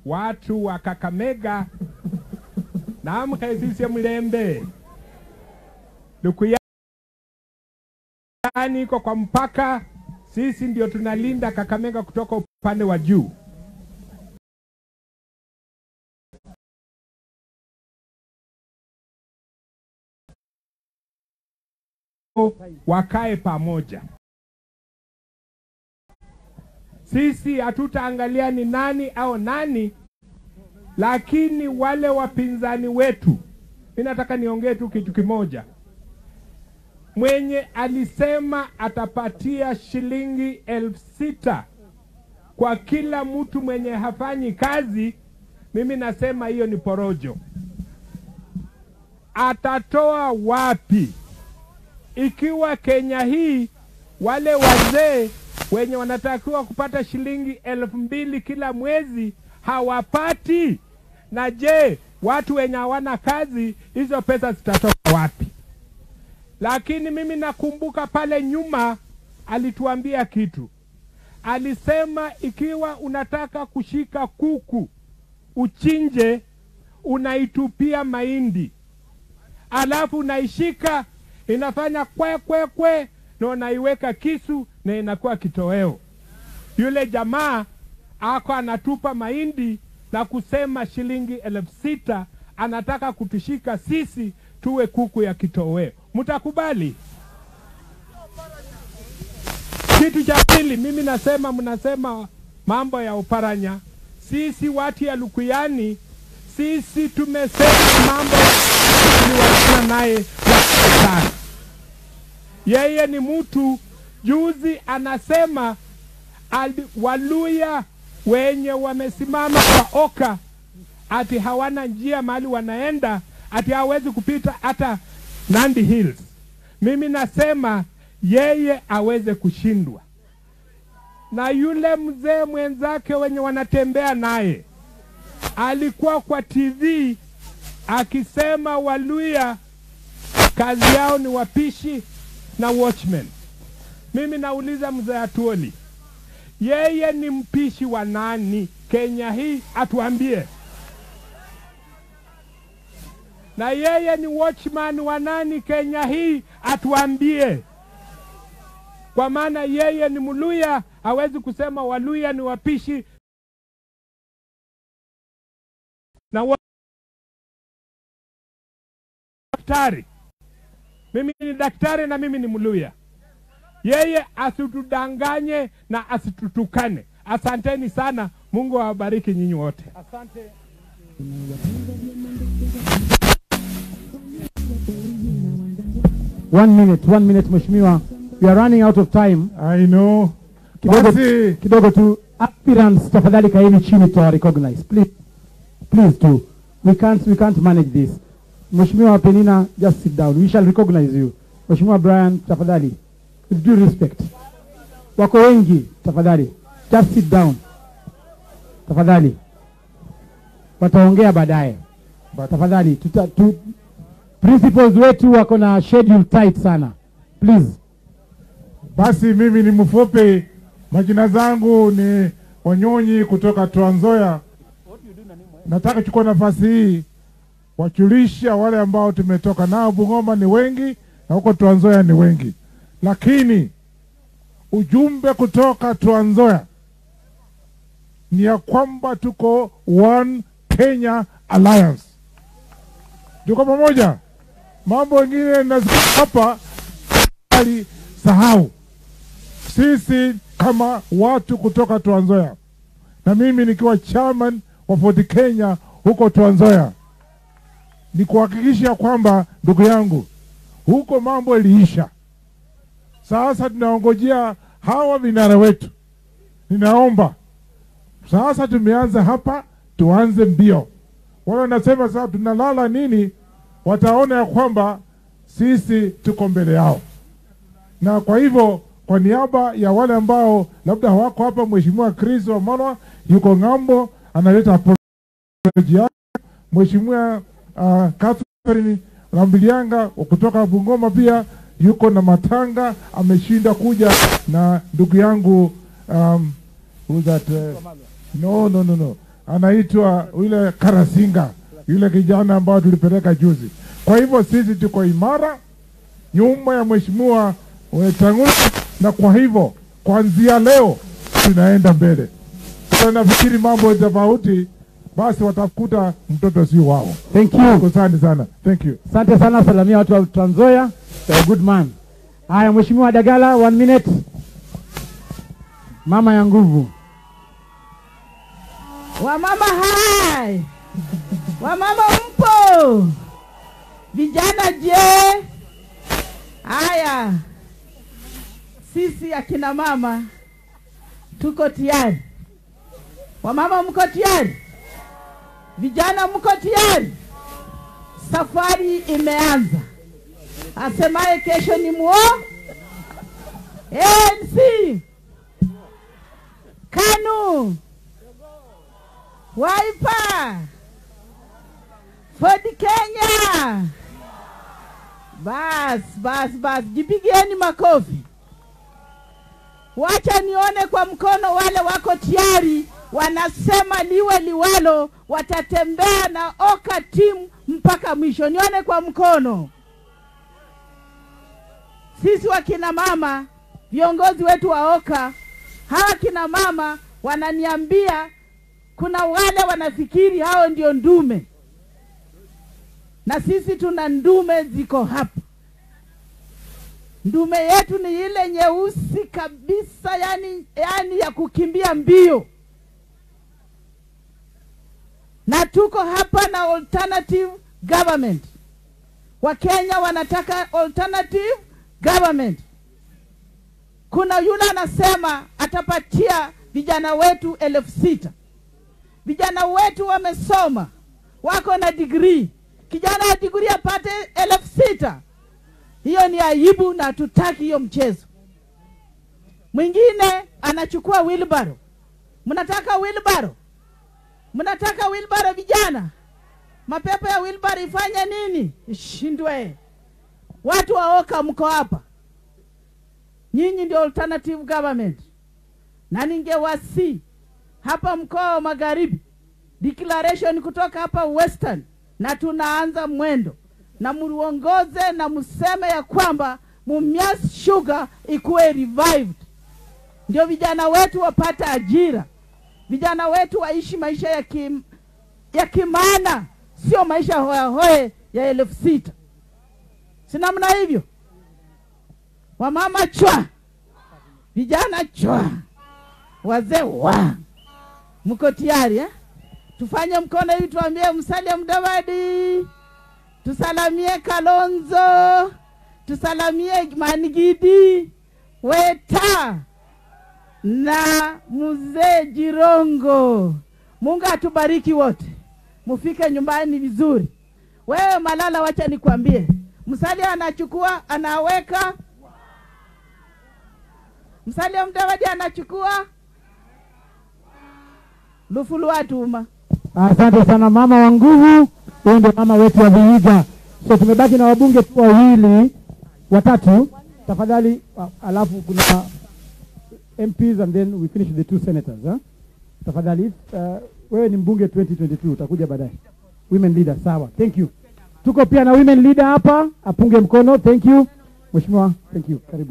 watu wa Kakamega namwe sisi mlembe Lukuyani iko kwa mpaka, sisi ndio tunalinda Kakamega kutoka upande wa juu. Wakae pamoja. Sisi hatutaangalia ni nani au nani, lakini wale wapinzani wetu, mi nataka niongee tu kitu kimoja. Mwenye alisema atapatia shilingi elfu sita kwa kila mtu mwenye hafanyi kazi, mimi nasema hiyo ni porojo. Atatoa wapi? Ikiwa Kenya hii wale wazee wenye wanatakiwa kupata shilingi elfu mbili kila mwezi hawapati, na je, watu wenye hawana kazi hizo pesa zitatoka wapi? Lakini mimi nakumbuka pale nyuma alituambia kitu, alisema ikiwa unataka kushika kuku uchinje, unaitupia mahindi, alafu unaishika inafanya kwe kwe kwe, na unaiweka kisu na inakuwa kitoweo. Yule jamaa ako anatupa mahindi na kusema shilingi elfu sita anataka kutushika sisi tuwe kuku ya kitoweo. Mtakubali? Kitu cha pili, mimi nasema, mnasema mambo ya Uparanya. Sisi watu ya Lukuyani, sisi tumesema mambo tuliwachana naye sana. Yeye ni mtu juzi anasema ali, Waluya wenye wamesimama kwa Oka ati hawana njia mahali wanaenda, ati hawezi kupita hata Nandi Hills. Mimi nasema yeye aweze kushindwa na yule mzee mwenzake wenye wanatembea naye alikuwa kwa TV akisema Waluya kazi yao ni wapishi na watchmen. Mimi nauliza mzee Atuoli, yeye ni mpishi wa nani Kenya hii? Atuambie. Na yeye ni watchman wa nani Kenya hii? Atuambie, kwa maana yeye ni Mluya, hawezi kusema Waluya ni wapishi na wa- daktari. Mimi ni daktari na mimi ni Mluya. Yeye asitudanganye na asitutukane. Asanteni sana, Mungu awabariki nyinyi wote. Asante. One minute, one minute mheshimiwa. We are running out of time. I know. Kidogo, Basi kidogo tu aspirants tafadhali kaeni chini to recognize. Please. Please do. We can't we can't manage this. Mheshimiwa Penina, just sit down. We shall recognize you. Mheshimiwa Brian, tafadhali. With due respect. Wako wengi, tafadhali. Just sit down. Tafadhali. Wataongea baadaye. Tafadhali. Tuta, tu, principals wetu wako na schedule tight sana. Please. basi mimi ni mfupi, majina zangu ni Wanyonyi kutoka Trans Nzoia. Nataka kuchukua nafasi hii wajulisha wale ambao tumetoka nao Bungoma ni wengi na huko Trans Nzoia ni wengi, lakini ujumbe kutoka Trans Nzoia ni ya kwamba tuko One Kenya Alliance, tuko pamoja. Mambo mengine nasikia hapa bali sahau sisi kama watu kutoka Trans Nzoia na mimi nikiwa chairman wa Ford Kenya huko Trans Nzoia, ni kuhakikisha kwamba ndugu yangu, huko mambo iliisha. Sasa tunaongojea hawa vinara wetu. Ninaomba sasa, tumeanza hapa, tuanze mbio. Wale wanasema sasa tunalala nini, wataona ya kwamba sisi tuko mbele yao na kwa hivyo kwa niaba ya wale ambao labda hawako hapa, Mheshimiwa Chris Wamalwa yuko ng'ambo, analeta apology yake. Mheshimiwa uh, Catherine Rambilianga kutoka Bungoma pia yuko na matanga, ameshinda kuja na ndugu yangu um, who's that, uh, no, no, no, no. anaitwa yule Karasinga, yule kijana ambao tulipeleka juzi. Kwa hivyo sisi tuko imara nyuma ya mheshimiwa Wetangula, na kwa hivyo kuanzia leo tunaenda mbele. Sasa nafikiri mambo tofauti, basi watakuta mtoto sio wao. Thank you. Asante sana, thank you. Asante sana, salamia watu wa Trans Nzoia. You're a good man. Haya, Mheshimiwa Dagala, one minute. Mama ya nguvu. Wamama hai, wamama mpo? Vijana je? Haya, sisi akina mama tuko tayari. Wamama mko tayari? Vijana mko tayari? Safari imeanza. Asemaye kesho ni muo ANC KANU Wiper Ford Kenya. Bas, bas, bas, jipigieni makofi. Wacha nione kwa mkono wale wako tayari, wanasema liwe liwalo, watatembea na Oka timu mpaka mwisho. Nione kwa mkono. Sisi wakina mama, viongozi wetu wa Oka, hawa kina mama wananiambia kuna wale wanafikiri hao ndio ndume, na sisi tuna ndume ziko hapa. Ndume yetu ni ile nyeusi kabisa, yani, yani ya kukimbia mbio, na tuko hapa na alternative government. Wakenya wanataka alternative government. Kuna yule anasema atapatia vijana wetu elfu sita vijana wetu wamesoma, wako na digrii. Kijana wa digrii apate elfu sita hiyo ni aibu, na hatutaki hiyo mchezo. Mwingine anachukua wilbaro. Mnataka wilbaro? Mnataka wilbaro vijana? Mapepo ya wilbaro ifanye nini? Ishindwe. Watu wa Oka mko hapa, nyinyi ndio alternative government, na ningewasi hapa mkoa wa Magharibi, declaration kutoka hapa Western, na tunaanza mwendo na muongoze na mseme ya kwamba Mumias Sugar ikuwe revived, ndio vijana wetu wapate ajira, vijana wetu waishi maisha ya kim, ya kimana, sio maisha hoyahoye ya elfu sita. Si namna hivyo? Wamama chwa, vijana chwa, wazee wa mko tayari eh? Tufanye mkono hivi, tuambie Musalia Mudavadi, tusalamie Kalonzo, tusalamie Manigidi, Weta na mzee Jirongo. Mungu atubariki wote, mufike nyumbani vizuri. Wewe Malala, wacha nikwambie, Musalia anachukua anaweka, Musalia Mudavadi anachukua Lufulu atuma. Asante sana mama wa nguvu. Huyu ndio mama wetu wa Vihiga. So tumebaki na wabunge tu wawili watatu, tafadhali. wa- Alafu kuna MPs and then we finish with the two senators huh? Tafadhali uh, wewe ni mbunge 2022 utakuja baadaye. Women leader, sawa. Thank you. Tuko pia na women leader hapa, apunge mkono. Thank you Mheshimiwa, thank you. Karibu.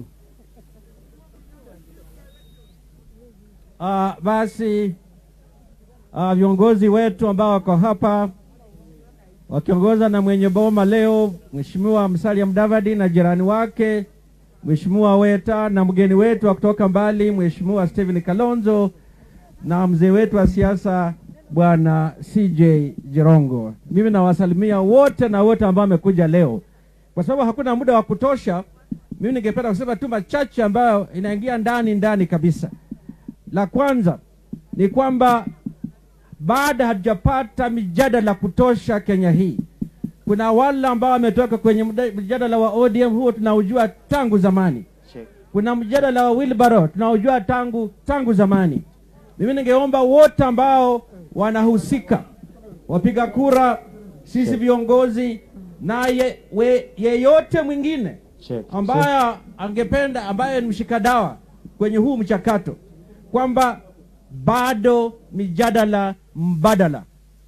Uh, basi uh, viongozi wetu ambao wako hapa wakiongoza na mwenye boma leo Mheshimiwa Musalia Mudavadi na jirani wake Mheshimiwa Weta na mgeni wetu wa kutoka mbali Mheshimiwa Stephen Kalonzo na mzee wetu wa siasa Bwana CJ Jirongo. Mimi nawasalimia wote na wote ambao wamekuja leo, kwa sababu hakuna muda wa kutosha. Mimi ningependa kusema tu machache ambayo inaingia ndani ndani kabisa. La kwanza ni kwamba baada hatujapata mijadala kutosha Kenya hii, kuna wale ambao wametoka kwenye mda- mjadala wa ODM, huo tunaujua tangu zamani. Kuna mjadala wa Wilbaro tunaujua tangu tangu zamani. Mimi ningeomba wote ambao wanahusika, wapiga kura, sisi viongozi na ye, we, yeyote mwingine ambaye angependa ambaye ni mshikadawa kwenye huu mchakato kwamba bado mijadala mbadala,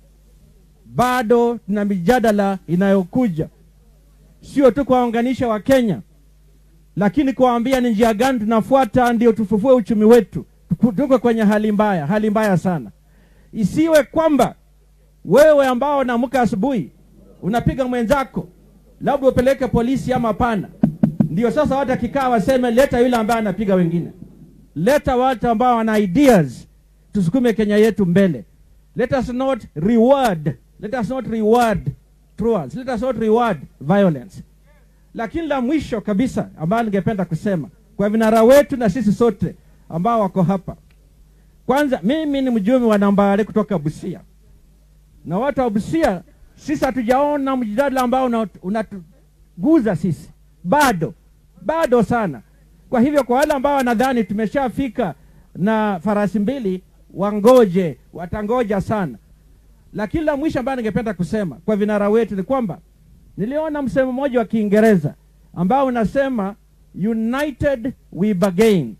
bado tuna mijadala inayokuja, sio tu kuwaunganisha Wakenya, lakini kuwaambia ni njia gani tunafuata ndio tufufue uchumi wetu. Tuku- Tuko kwenye hali mbaya, hali mbaya sana. Isiwe kwamba wewe ambao unaamka asubuhi unapiga mwenzako, labda upeleke polisi ama pana, ndio sasa watu akikaa waseme leta yule ambaye anapiga wengine. Leta watu ambao wana ideas, tusukume Kenya yetu mbele. Let us not reward, let us not reward truants, let us not reward violence. Lakini la mwisho kabisa ambayo ningependa kusema kwa vinara wetu na sisi sote ambao wako hapa, kwanza, mimi ni mjumbe wa Nambale kutoka Busia, na watu wa Busia sisi hatujaona mjadala ambao una- unatuguza sisi bado bado sana. Kwa hivyo kwa wale ambao wanadhani tumeshafika na farasi mbili, wangoje, watangoja sana. Lakini la mwisho ambayo ningependa kusema kwa vinara wetu ni kwamba niliona msemo mmoja wa Kiingereza ambao unasema united we bargain,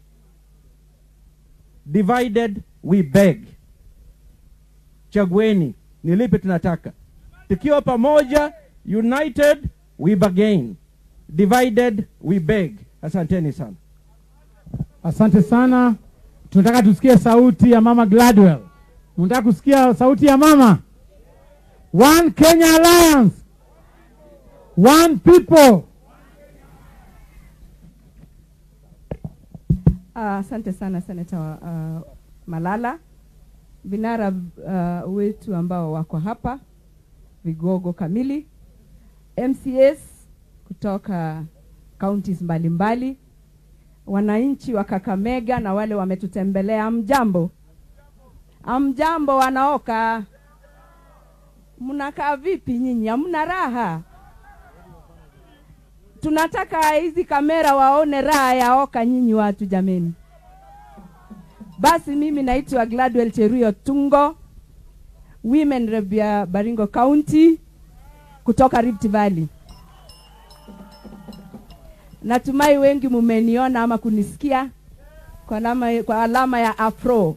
divided we beg. Chagueni ni lipi tunataka. Tukiwa pamoja, united we bargain, divided we beg. Asanteni sana. Asante sana. Tunataka tusikie sauti ya mama Gladwell. Unataka kusikia sauti ya mama? One Kenya Alliance. One people. Ah, Asante sana seneta wa, uh, Malala, vinara uh, wetu ambao wako hapa, vigogo kamili, MCAs kutoka counties mbalimbali, wananchi wa Kakamega na wale wametutembelea, amjambo, amjambo wanaoka, mnakaa vipi nyinyi? Hamna raha? tunataka hizi kamera waone raha ya oka nyinyi watu jameni. Basi mimi naitwa Gladwell Cheruyo Tungo, women rep ya Baringo County kutoka Rift Valley. Natumai wengi mumeniona ama kunisikia kwa alama, kwa alama ya afro.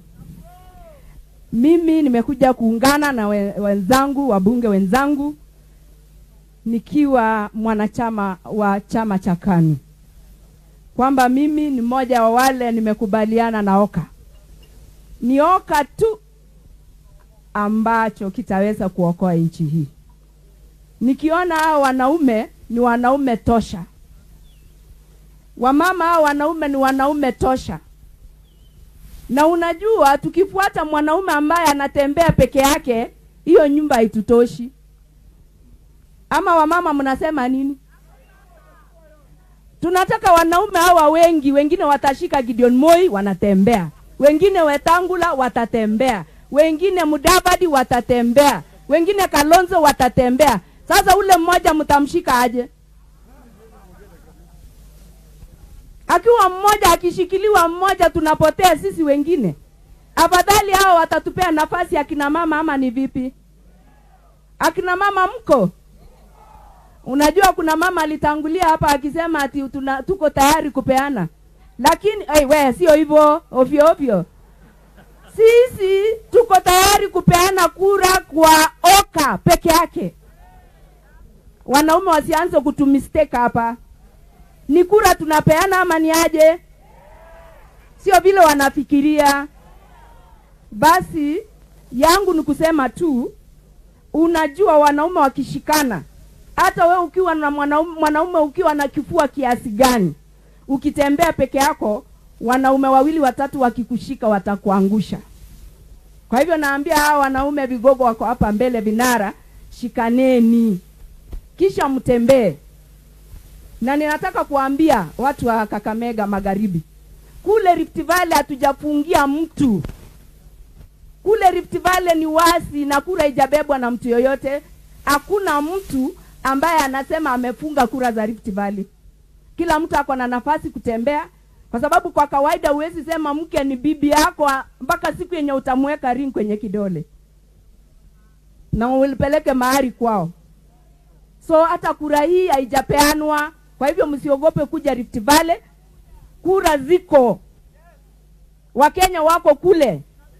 Mimi nimekuja kuungana na we- wenzangu wabunge wenzangu nikiwa mwanachama wa chama cha KANU kwamba mimi ni mmoja wa wale nimekubaliana na Oka. Ni Oka tu ambacho kitaweza kuokoa nchi hii. Nikiona hao wanaume ni wanaume tosha, wamama hao wanaume ni wanaume tosha. Na unajua tukifuata mwanaume ambaye anatembea peke yake, hiyo nyumba haitutoshi ama wamama mnasema nini? Tunataka wanaume hawa wengi, wengine watashika Gideon Moi wanatembea, wengine Wetangula watatembea, wengine Mudavadi watatembea, wengine Kalonzo watatembea. Sasa ule mmoja mtamshika aje? Akiwa mmoja akishikiliwa mmoja, tunapotea sisi wengine. Afadhali hao watatupea nafasi akina mama, ama ni vipi? Akina mama mko? Unajua kuna mama alitangulia hapa akisema ati tuna, tuko tayari kupeana, lakini hey, we sio hivyo ovyo ovyo. Sisi tuko tayari kupeana kura kwa Oka peke yake. Wanaume wasianze kutumistake hapa. Ni kura tunapeana ama ni aje? Sio vile wanafikiria. Basi yangu ni kusema tu, unajua wanaume wakishikana hata we ukiwa na mwanaume, mwanaume ukiwa na kifua kiasi gani, ukitembea peke yako, wanaume wawili watatu wakikushika watakuangusha. Kwa hivyo naambia hawa wanaume vigogo wako hapa mbele, vinara, shikaneni, kisha mtembee. Na ninataka kuambia watu wa Kakamega Magharibi, kule Rift Valley hatujafungia mtu. Kule Rift Valley ni wasi na kura haijabebwa na mtu yoyote. Hakuna mtu ambaye anasema amefunga kura za Rift Valley. Kila mtu ako na nafasi kutembea, kwa sababu kwa kawaida huwezi sema mke ni bibi yako a- mpaka siku yenye utamweka ring kwenye kidole na ulipeleke mahari kwao. So hata kura hii haijapeanwa, kwa hivyo msiogope kuja Rift Valley. Kura ziko, Wakenya wako kule,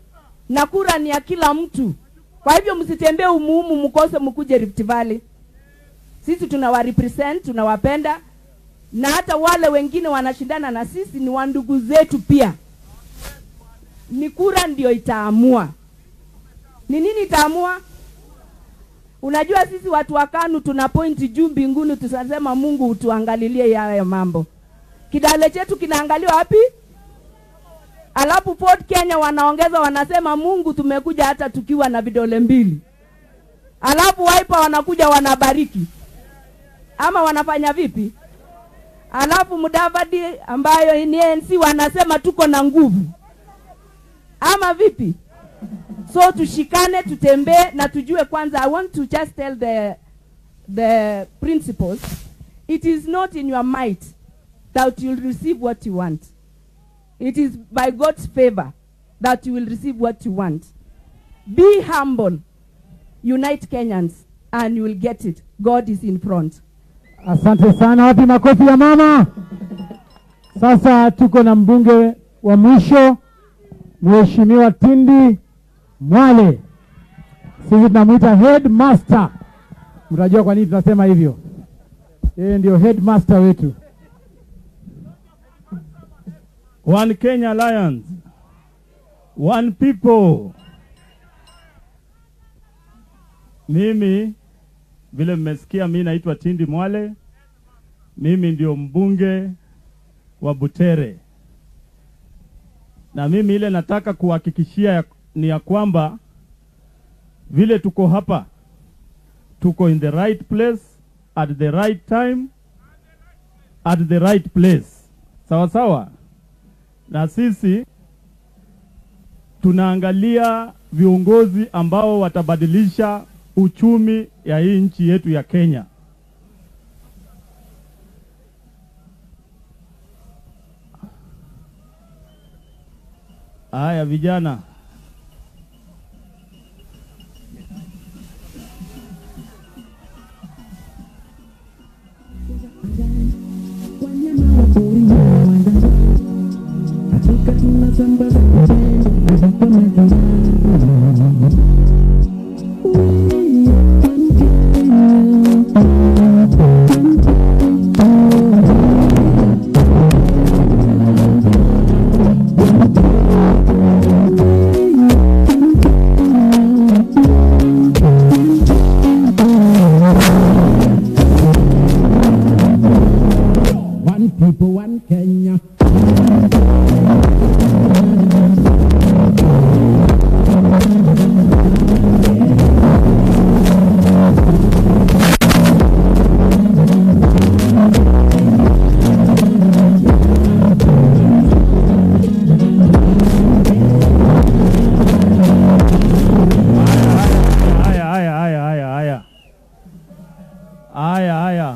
na kura ni ya kila mtu. Kwa hivyo msitembee umuumu mkose mkuje Rift Valley. Sisi tunawarepresent, tunawapenda na hata wale wengine wanashindana na sisi ni wandugu zetu pia. Ni kura ndio itaamua. Ni nini itaamua? Unajua sisi watu wa KANU tuna pointi juu mbinguni, tunasema Mungu utuangalilie haya mambo. Kidale chetu kinaangaliwa wapi? Alafu Ford Kenya wanaongeza wanasema, Mungu tumekuja hata tukiwa na vidole mbili. Alafu Wiper wanakuja wanabariki, ama wanafanya vipi? Alafu Mudavadi ambayo ni ANC wanasema tuko na nguvu, ama vipi? So tushikane, tutembee na tujue kwanza. I want to just tell the the principals, it is not in your might that you will receive what you want. It is by God's favor that you will receive what you want. Be humble, unite Kenyans, and you will get it. God is in front. Asante sana. Wapi makofi ya mama? Sasa tuko na mbunge wa mwisho, Mheshimiwa Tindi Mwale. Sisi tunamwita headmaster. Mtajua kwa nini tunasema hivyo. Yeye ndio headmaster wetu. One Kenya Alliance. One people. Mimi vile mmesikia, mi naitwa Tindi Mwale. Mimi ndio mbunge wa Butere, na mimi ile nataka kuhakikishia ya, ni ya kwamba vile tuko hapa, tuko in the right place at the right time at the right place, sawa sawa na sisi tunaangalia viongozi ambao watabadilisha uchumi ya hii nchi yetu ya Kenya. Haya vijana, One people, one Kenya. haya haya haya haya haya haya haya,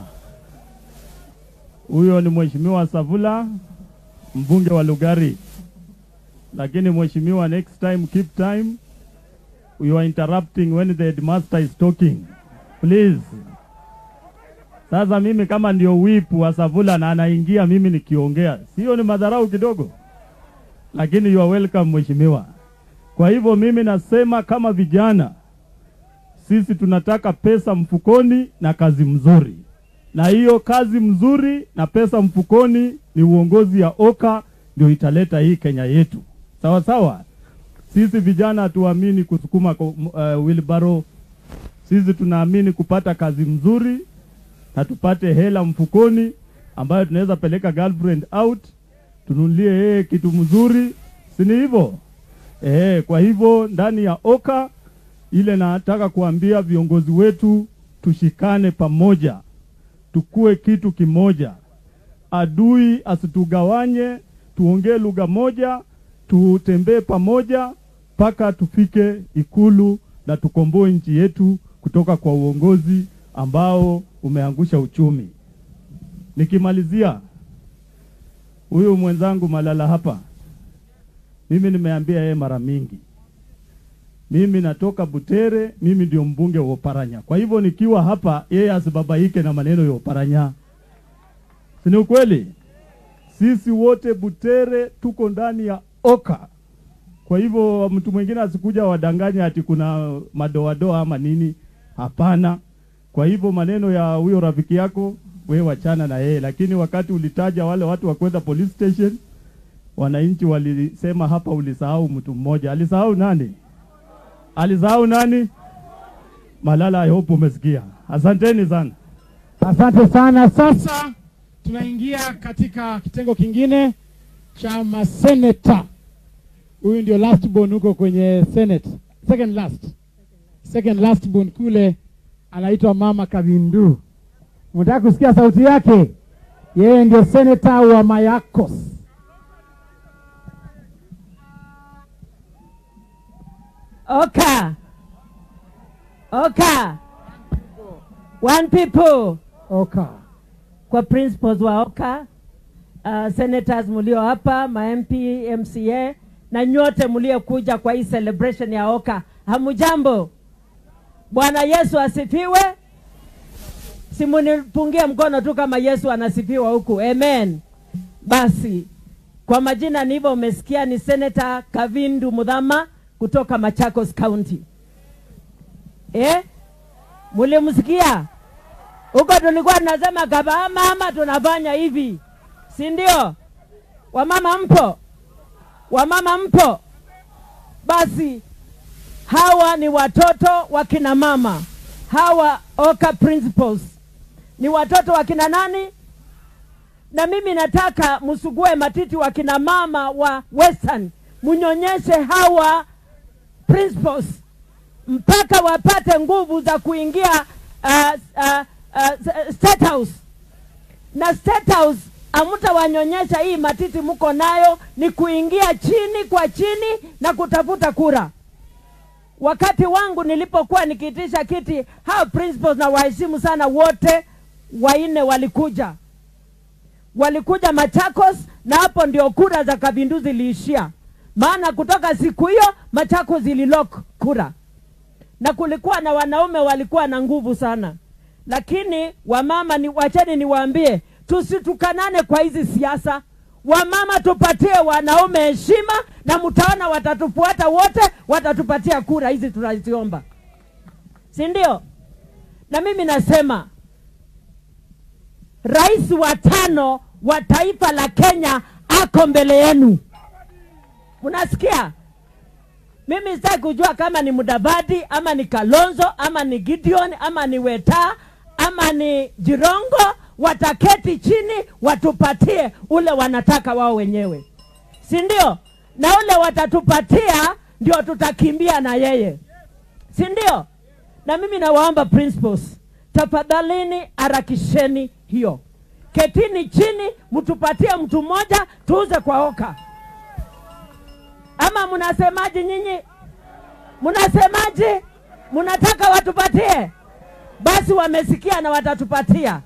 huyo ni mheshimiwa Savula, mbunge wa Lugari. Lakini mheshimiwa, next time keep time, you are interrupting when the headmaster is talking please. Sasa mimi kama ndio whip wa Savula na anaingia mimi nikiongea, sio ni madharau kidogo? Lakini you are welcome mheshimiwa. Kwa hivyo mimi nasema kama vijana sisi tunataka pesa mfukoni na kazi mzuri, na hiyo kazi mzuri na pesa mfukoni ni uongozi ya Oka ndio italeta hii Kenya yetu, sawa sawa. Sisi vijana hatuamini kusukuma kwa, uh, wheelbarrow. Sisi tunaamini kupata kazi mzuri na tupate hela mfukoni ambayo tunaweza peleka girlfriend out, tununulie yeye kitu mzuri, si ni hivyo? Eh, kwa hivyo ndani ya Oka ile nataka kuambia viongozi wetu tushikane pamoja, tukue kitu kimoja, adui asitugawanye, tuongee lugha moja, tutembee pamoja mpaka tufike Ikulu na tukomboe nchi yetu kutoka kwa uongozi ambao umeangusha uchumi. Nikimalizia, huyu mwenzangu Malala hapa, mimi nimeambia yeye mara mingi mimi natoka Butere, mimi ndio mbunge wa Oparanya. Kwa hivyo nikiwa hapa, yeye asibabaike na maneno ya Oparanya, si ni ukweli? Sisi wote Butere tuko ndani ya Oka, Kwa hivyo mtu mwingine asikuja wadanganye ati kuna madoadoa ama nini. Hapana. Kwa hivyo maneno ya huyo rafiki yako we wachana na yeye, lakini wakati ulitaja wale watu wa kwenda police station, wananchi walisema hapa ulisahau mtu mmoja. Alisahau nani? Alisahau nani? Malala, I hope umesikia. Asanteni sana. Asante sana. Sasa tunaingia katika kitengo kingine cha maseneta. Huyu ndio last born huko kwenye Senate, second last, second last born kule, anaitwa Mama Kavindu. Mnataka kusikia sauti yake? Yeye ndio seneta wa Mayakos. Oka. Oka. One people. Oka. Kwa principals wa Oka, uh, senators mulio hapa, ma MP, MCA na nyote mliokuja kwa hii celebration ya Oka. Hamujambo. Bwana Yesu asifiwe. Simunipungie mkono tu kama Yesu anasifiwa huku. Amen. Basi kwa majina ni hivyo, umesikia ni Senator Kavindu Mudhama kutoka Machakos County. Eh? Mulimsikia? Huko tulikuwa tunasema kaba mama tunafanya hivi. Si ndio? Wamama mpo? Wamama mpo? Basi hawa ni watoto wa kina mama. Hawa Oka principals ni watoto wa kina nani? Na mimi nataka msugue matiti wa kina mama wa Western, munyonyeshe hawa principals mpaka wapate nguvu za kuingia uh, uh, uh, State House. Na State House amtawanyonyesha hii matiti mko nayo, ni kuingia chini kwa chini na kutafuta kura. Wakati wangu nilipokuwa nikiitisha kiti, hao principals na waheshimu sana wote wanne walikuja walikuja Machakos, na hapo ndio kura za Kavindu ziliishia, maana kutoka siku hiyo Machakos zililok kura, na kulikuwa na wanaume walikuwa na nguvu sana, lakini wamama ni wacheni niwaambie, tusitukanane kwa hizi siasa. Wamama tupatie wanaume heshima, na mtaona watatufuata wote, watatupatia kura hizi tunaziomba, si ndio? Na mimi nasema rais wa tano wa taifa la Kenya ako mbele yenu. Mnasikia? Mimi sitaki kujua kama ni Mudavadi ama ni Kalonzo ama ni Gideon ama ni Weta ama ni Jirongo, wataketi chini watupatie ule wanataka wao wenyewe, si ndio? Na ule watatupatia ndio tutakimbia na yeye, si ndio? Na mimi nawaomba principals, tafadhalini harakisheni hiyo, ketini chini, mtupatie mtu mmoja tuuze kwa Oka. Ama mnasemaje nyinyi? Mnasemaje? Mnataka watupatie? Basi wamesikia na watatupatia.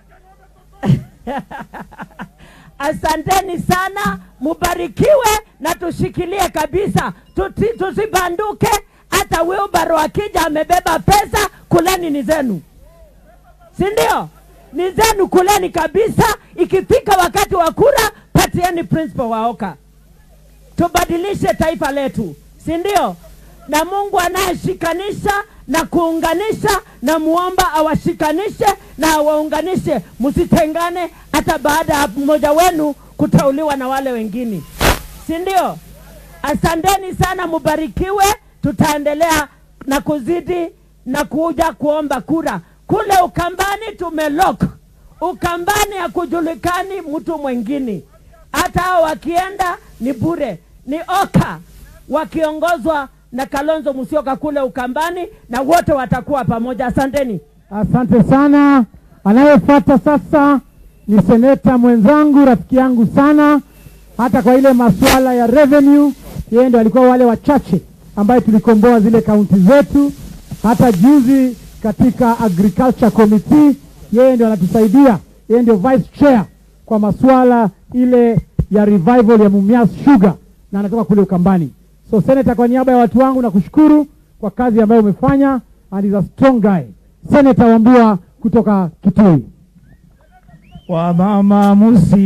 Asanteni sana, mubarikiwe na tushikilie kabisa, Tuti, tusibanduke. Hata Wilbaro akija amebeba pesa, kuleni ni zenu, si ndio? Ni zenu, kuleni kabisa. Ikifika wakati wa kura, patieni principal wa Oka, tubadilishe taifa letu, si ndio? Na Mungu anayeshikanisha na kuunganisha, na muomba awashikanishe na awaunganishe, msitengane hata baada ya mmoja wenu kuteuliwa na wale wengine, si ndio? Asanteni sana, mubarikiwe. Tutaendelea na kuzidi na kuja kuomba kura kule Ukambani. Tumelok Ukambani, hakujulikani mtu mwingine, hata hao wakienda ni bure. Ni Oka wakiongozwa na Kalonzo Musyoka kule Ukambani, na wote watakuwa pamoja. Asanteni. Asante sana. Anayefuata sasa ni seneta mwenzangu, rafiki yangu sana, hata kwa ile masuala ya revenue, yeye ndio alikuwa wale wachache ambaye tulikomboa zile kaunti zetu. Hata juzi katika agriculture committee, yeye ndio anatusaidia, yeye ndio vice chair kwa masuala ile ya revival ya Mumias Sugar, na anatoka kule Ukambani. So senator, kwa niaba ya watu wangu nakushukuru kwa kazi ambayo umefanya, and is a strong guy. Senator Wambua kutoka Kitui. wamama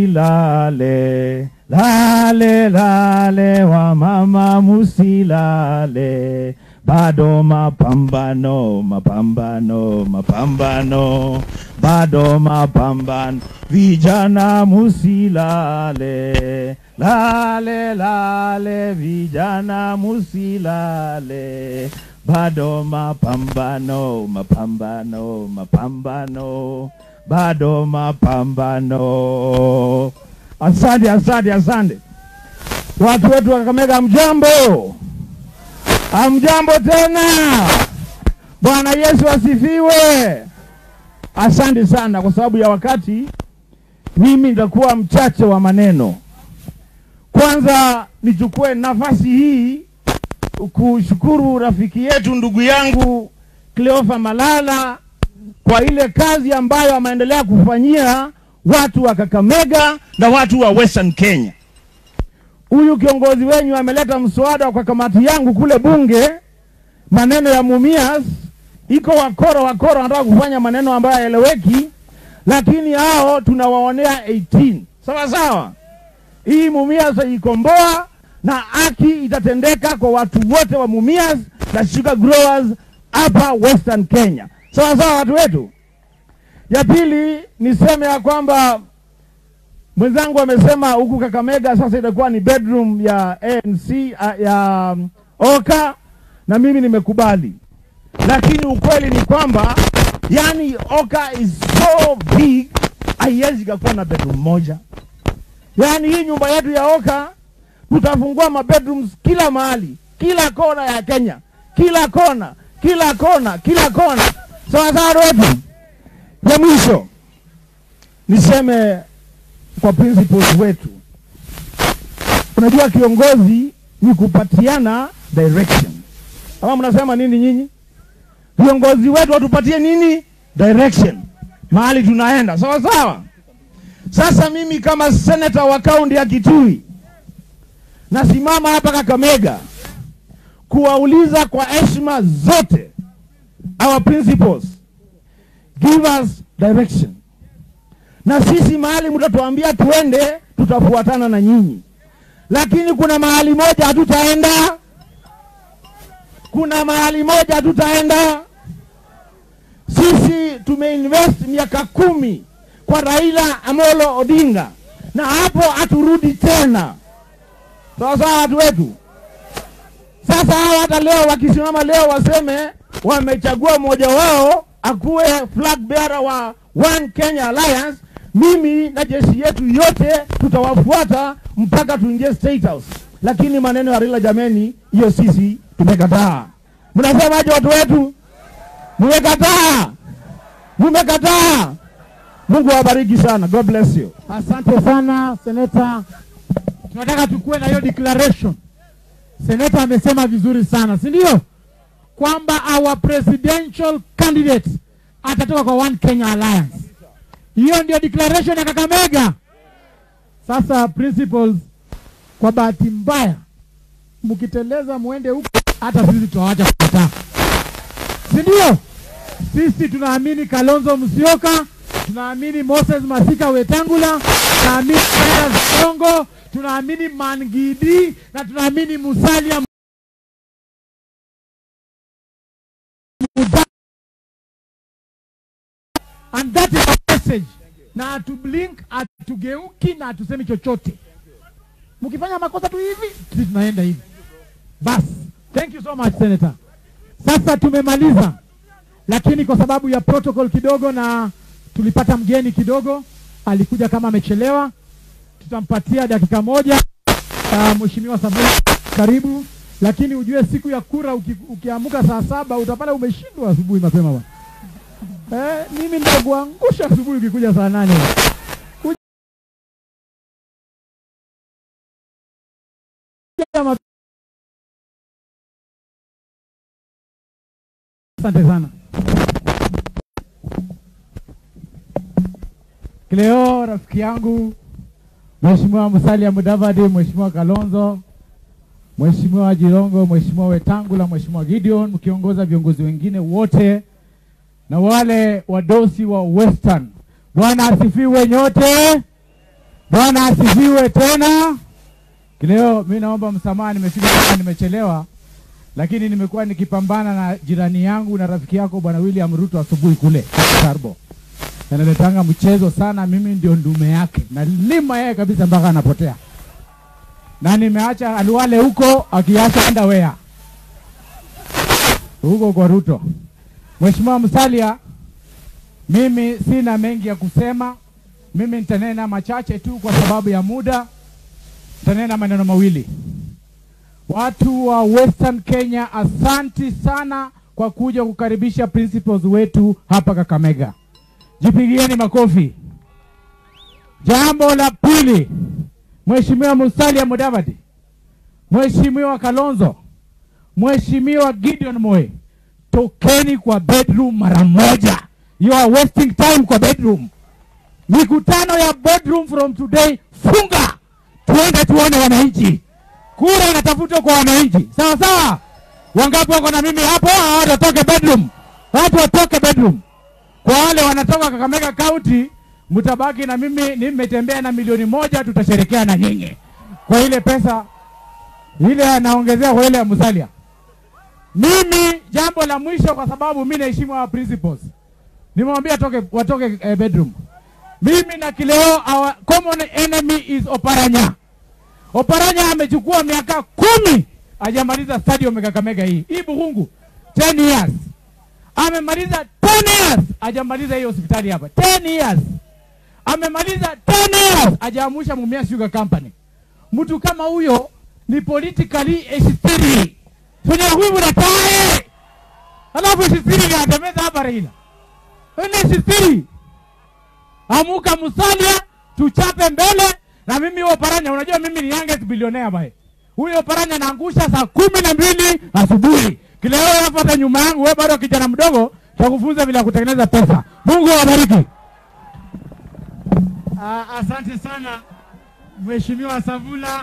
musilale lale lale wamama musilale bado mapambano mapambano mapambano bado mapambano vijana musilale lale lale vijana musilale bado mapambano mapambano mapambano bado mapambano asante asante asante watu wetu wa Kakamega mjambo amjambo tena bwana yesu asifiwe asante sana kwa sababu ya wakati mimi nitakuwa mchache wa maneno kwanza nichukue nafasi hii kushukuru rafiki yetu ndugu yangu Cleofa Malala kwa ile kazi ambayo ameendelea kufanyia watu wa Kakamega na watu wa Western Kenya. Huyu kiongozi wenyu ameleta mswada kwa kamati yangu kule bunge, maneno ya Mumias. Iko wakora wakora wanataka kufanya maneno ambayo haeleweki, lakini hao tunawaonea 18 sawa sawa. Hii Mumias ikomboa na haki itatendeka kwa watu wote wa Mumias na sugar growers hapa Western Kenya. Sawa sawa, watu wetu. Ya pili niseme ya kwamba mwenzangu amesema huku Kakamega sasa itakuwa ni bedroom ya ANC uh, ya um, Oka na mimi nimekubali, lakini ukweli ni kwamba yani Oka is so big haiwezi ikakuwa na bedroom moja. Yani hii nyumba yetu ya Oka tutafungua mabedrooms kila mahali, kila kona ya Kenya, kila kona, kila kona, kila kona. Sawa sawa wetu. Ya mwisho niseme kwa principles wetu, unajua kiongozi ni kupatiana direction. Ama mnasema nini nyinyi? Viongozi wetu watupatie nini? Direction, mahali tunaenda. Sawa sawa. Sasa mimi kama senator wa kaunti ya Kitui nasimama hapa Kakamega kuwauliza kwa heshima zote our principles give us direction, na sisi mahali mtatuambia tuende, tutafuatana na nyinyi, lakini kuna mahali moja hatutaenda, kuna mahali moja hatutaenda. Sisi tumeinvest miaka kumi kwa Raila Amolo Odinga, na hapo haturudi tena. Sawa sawa, watu wetu. Sasa hawa hata leo wakisimama leo waseme wamechagua mmoja wao akuwe flag bearer wa One Kenya Alliance, mimi na jeshi yetu yote tutawafuata mpaka tuingie State House. Lakini maneno ya Raila, jameni, hiyo sisi tumekataa. Mnasemaje watu wetu? Mmekataa, mmekataa. Mungu awabariki sana. God bless you. Asante sana seneta, tunataka tukuwe na hiyo declaration. Seneta amesema vizuri sana, si ndio? Kwamba our presidential candidate atatoka kwa One Kenya Alliance. Hiyo ndio declaration ya Kakamega. Sasa principles, kwa bahati mbaya mkiteleza muende huko, hata sisi tutawaacha kukataa, si ndio? Sisi tunaamini Kalonzo Musyoka, tunaamini Moses Masika Wetangula, tunaamini Cyrus Songo, tunaamini Mangidi na tunaamini Musalia Mudavadi. And that is our message. Na hatublink, hatugeuki na hatusemi chochote. Mkifanya makosa tu hivi, sisi tunaenda hivi. Basi, thank you so much Senator. Sasa tumemaliza, lakini kwa sababu ya protocol kidogo na tulipata mgeni kidogo, alikuja kama amechelewa, tutampatia dakika moja. Uh, Mheshimiwa Samuel, karibu. Lakini ujue siku ya kura uki, ukiamuka saa saba utapata umeshindwa asubuhi mapema bwana. Eh, mimi nitakuangusha asubuhi ukikuja saa nane. Kuja ma- Asante sana. Cleo rafiki yangu, Mheshimiwa Musalia Mudavadi, Mheshimiwa Kalonzo, Mheshimiwa Jirongo, Mheshimiwa Wetangula, Mheshimiwa Gideon, mkiongoza viongozi wengine wote na wale wadosi wa Western, Bwana asifiwe nyote. Bwana asifiwe tena. Leo mi naomba msamaha, nimefika kama nimechelewa, lakini nimekuwa nikipambana na jirani yangu na rafiki yako bwana William Ruto asubuhi kule Tarbo, analetanga mchezo sana. Mimi ndio ndume yake, nalima yeye kabisa mpaka anapotea, na nimeacha Aliwale huko akiacha underwear huko kwa Ruto. Mheshimiwa Musalia, mimi sina mengi ya kusema. Mimi nitanena machache tu kwa sababu ya muda. Nitanena maneno mawili. Watu wa Western Kenya, asanti sana kwa kuja kukaribisha principals wetu hapa Kakamega. Jipigieni makofi. Jambo la pili, Mheshimiwa Musalia Mudavadi, Mheshimiwa Kalonzo, Mheshimiwa Gideon Moi, tokeni kwa bedroom mara moja. You are wasting time kwa bedroom. Mikutano ya bedroom from today funga, tuende tuone wananchi. Kura inatafutwa kwa wananchi, sawa sawa. Wangapi wako na mimi hapo? Hao watoke bedroom, watu watoke bedroom. Kwa wale wanatoka Kakamega County, mtabaki na mimi. Nimetembea na milioni moja, tutasherekea na nyinyi kwa ile pesa ile anaongezea kwa ile ya Musalia. Mimi jambo la mwisho, kwa sababu mimi naheshimu hawa principals, nimewambia watoke, watoke eh, bedroom. Mimi na Kileo, our common enemy is Oparanya. Oparanya amechukua miaka kumi hajamaliza stadium ya Kakamega hii hii Buhungu 10 years amemaliza 10 years hajamaliza hii hospitali hapa 10 years amemaliza 10 years hajaamusha Mumia Sugar Company. Mtu kama huyo ni politically extreme kwenye huyu na tae, alafu extreme anatembeza hapa Raila ene extreme. Amuka Musalia, tuchape mbele na mimi huyo Paranya. Unajua mimi ni youngest billionaire bae, huyo Paranya anaangusha saa kumi na mbili asubuhi. Kile wewe unafuata nyuma yangu, wewe bado kijana mdogo, takufunza vile ya kutengeneza pesa. Mungu awabariki. Ah, asante sana Mheshimiwa Savula.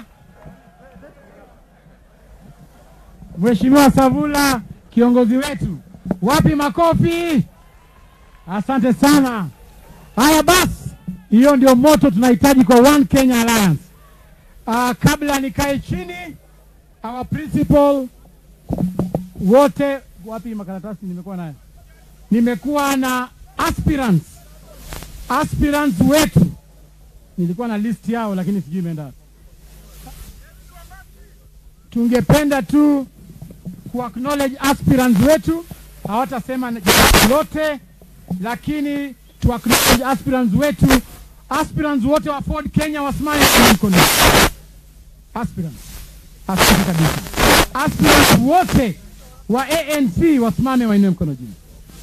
Mheshimiwa Savula, kiongozi wetu, wapi makofi? Asante sana. Haya basi, hiyo ndio moto tunahitaji kwa One Kenya Alliance. Ah, kabla nikae chini, our principal wote, wapi makaratasi nimekuwa nayo? Nimekuwa na aspirants aspirants wetu, nilikuwa na list yao lakini sijui imeenda wapi. Tungependa tu ku acknowledge aspirants wetu, hawatasema jambo lote, lakini tu acknowledge aspirants wetu. Aspirants wote wa Ford Kenya wasimame kwa mkono. Aspirants, asante kabisa. Aspirants wote wa ANC wasimame wainue mkono juu.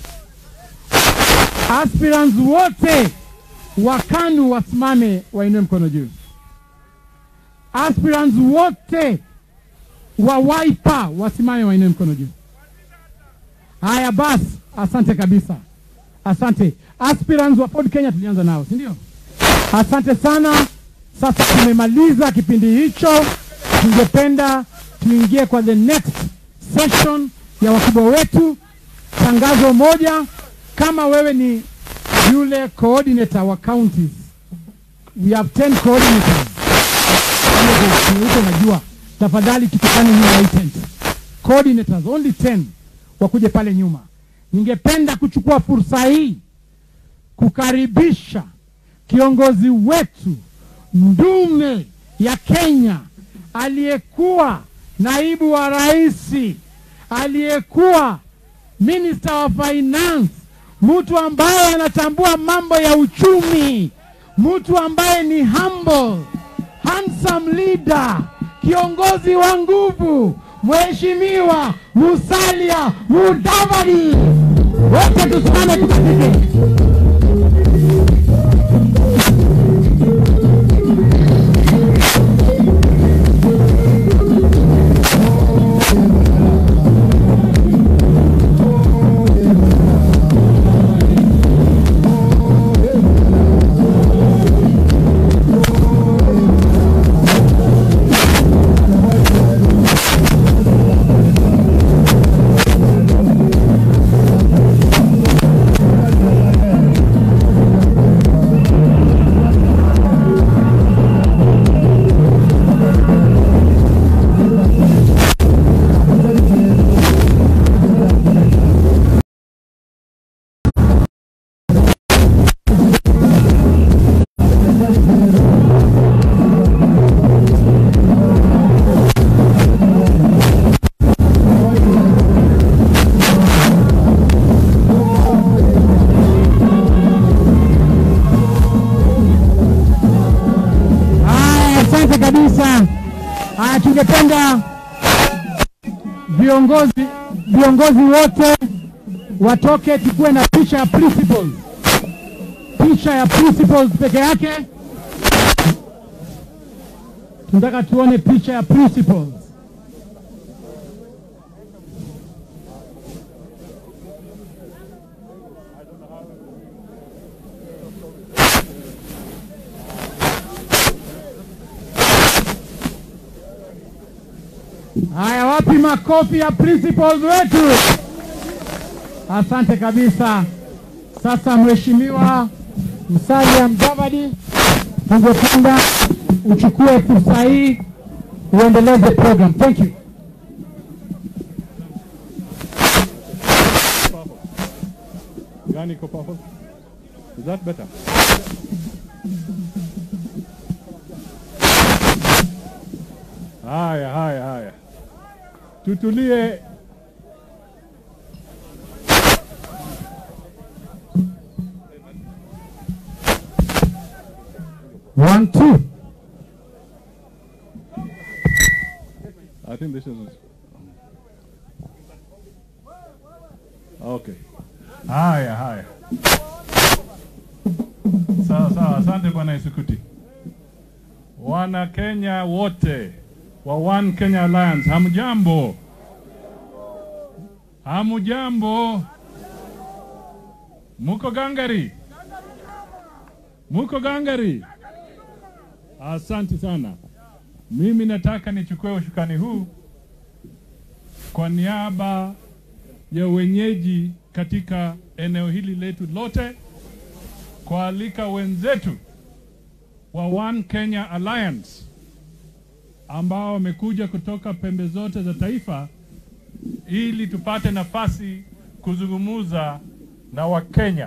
Aspirants wote wa KANU wasimame wainue mkono juu. Aspirants wote wa Wiper wasimame wainue mkono juu. Haya basi, asante kabisa, asante. Aspirants wa Ford Kenya tulianza nao, si ndio? Asante sana. Sasa tumemaliza kipindi hicho, tungependa tuingie kwa the next session ya wakubwa wetu. Tangazo moja, kama wewe ni yule coordinator wa counties, we have 10 coordinators huko, najua tafadhali tukutane nyuma ya hii tent. Coordinators only 10 wakuje pale nyuma. Ningependa kuchukua fursa hii kukaribisha kiongozi wetu ndume ya Kenya, aliyekuwa naibu wa rais, aliyekuwa minister wa finance, mtu ambaye anatambua mambo ya uchumi, mtu ambaye ni humble, handsome leader, kiongozi wa nguvu, Mheshimiwa Musalia Mudavadi. Wote tusimame tukatike. tungependa viongozi viongozi wote watoke, tukuwe na picha ya principles, picha ya principles peke yake. Tunataka tuone picha ya principles. Haya, wapi makofi ya principals wetu? Asante kabisa. Sasa Mheshimiwa Musalia Mudavadi, tungependa uchukue fursa hii uendeleze program. Thank you. Gani iko purple? Is that better? Haya, haya, haya, tutulie. One, two. I think this is okay. Haya, haya, sawa sawa. Asante bwana Isukuti. Wana Kenya wote wa One Kenya Alliance, hamjambo? Hamjambo? Muko gangari? Muko gangari? Asante sana. Mimi nataka nichukue ushukani huu kwa niaba ya wenyeji katika eneo hili letu lote, kualika wenzetu wa One Kenya Alliance ambao wamekuja kutoka pembe zote za taifa ili tupate nafasi kuzungumuza na Wakenya.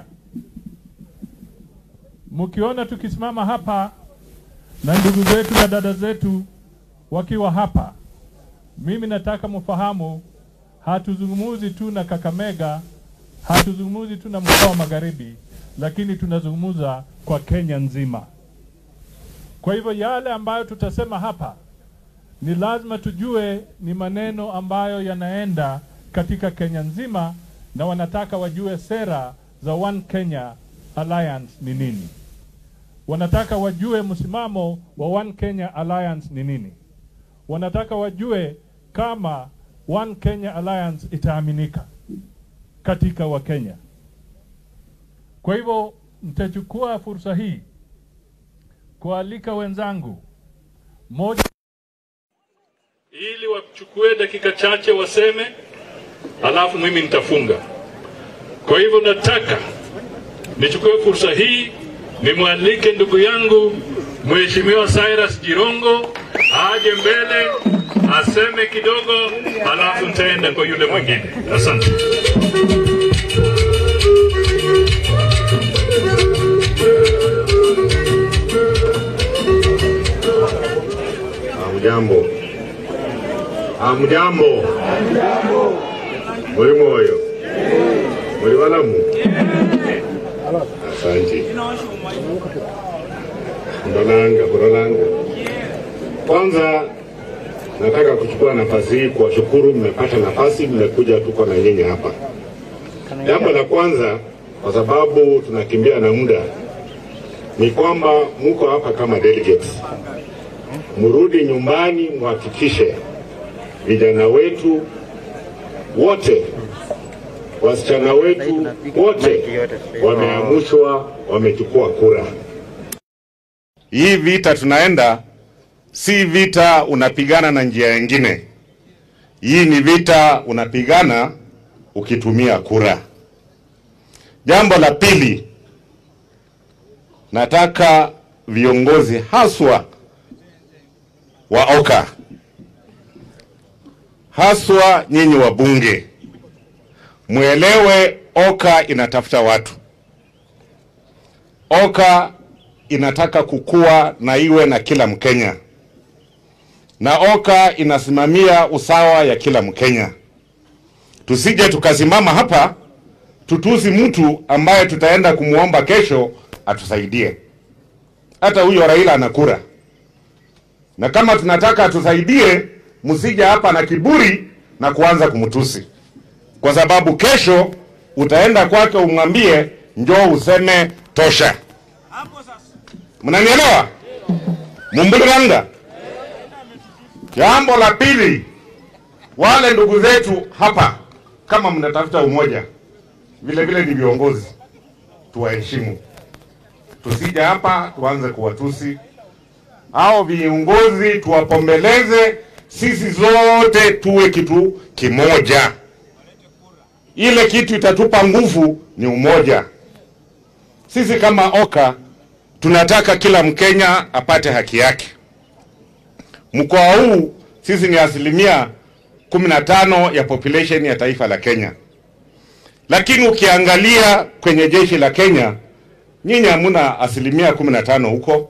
Mkiona tukisimama hapa na ndugu zetu na dada zetu wakiwa hapa, mimi nataka mfahamu, hatuzungumuzi tu na Kakamega, hatuzungumuzi tu na mkoa wa Magharibi, lakini tunazungumuza kwa Kenya nzima. Kwa hivyo yale ambayo tutasema hapa ni lazima tujue ni maneno ambayo yanaenda katika Kenya nzima, na wanataka wajue sera za One Kenya Alliance ni nini. Wanataka wajue msimamo wa One Kenya Alliance ni nini. Wanataka wajue kama One Kenya Alliance itaaminika katika Wakenya. Kwa hivyo mtachukua fursa hii kualika wenzangu moja ili wachukue dakika chache waseme, alafu mimi nitafunga. Kwa hivyo nataka nichukue fursa hii nimwalike ndugu yangu Mheshimiwa Cyrus Jirongo aje mbele aseme kidogo, alafu nitaenda kwa yule mwingine. Asante. Hamjambo, hamjambo, muri moyo, muri balamu. Asante. Ndolanga, Burolanga. Kwanza nataka kuchukua nafasi hii kuwashukuru, mmepata nafasi, mmekuja, tuko na nyinyi hapa. Jambo la kwanza, kwa sababu tunakimbia na muda, ni kwamba muko hapa kama delegates, mrudi nyumbani, muhakikishe vijana wetu wote, wasichana wetu wote wameamushwa, wamechukua kura. Hii vita tunaenda si vita unapigana na njia nyingine. Hii ni vita unapigana ukitumia kura. Jambo la pili, nataka viongozi haswa wa OKA, haswa nyinyi wabunge, mwelewe OKA inatafuta watu. OKA inataka kukua na iwe na kila Mkenya, na OKA inasimamia usawa ya kila Mkenya. Tusije tukasimama hapa tutusi mtu ambaye tutaenda kumwomba kesho atusaidie. Hata huyo Raila ana kura, na kama tunataka atusaidie, msije hapa na kiburi na kuanza kumtusi, kwa sababu kesho utaenda kwake umwambie njoo useme tosha. Mnanielewa? Mumbuliranga. Jambo la pili, wale ndugu zetu hapa, kama mnatafuta umoja, vile vile ni viongozi, tuwaheshimu, tusije hapa tuanze kuwatusi hao viongozi, tuwapombeleze, sisi zote tuwe kitu kimoja. Ile kitu itatupa nguvu ni umoja. Sisi kama OKA tunataka kila Mkenya apate haki yake. Mkoa huu sisi ni asilimia kumi na tano ya population ya taifa la Kenya, lakini ukiangalia kwenye jeshi la Kenya, nyinyi hamuna asilimia kumi na tano huko.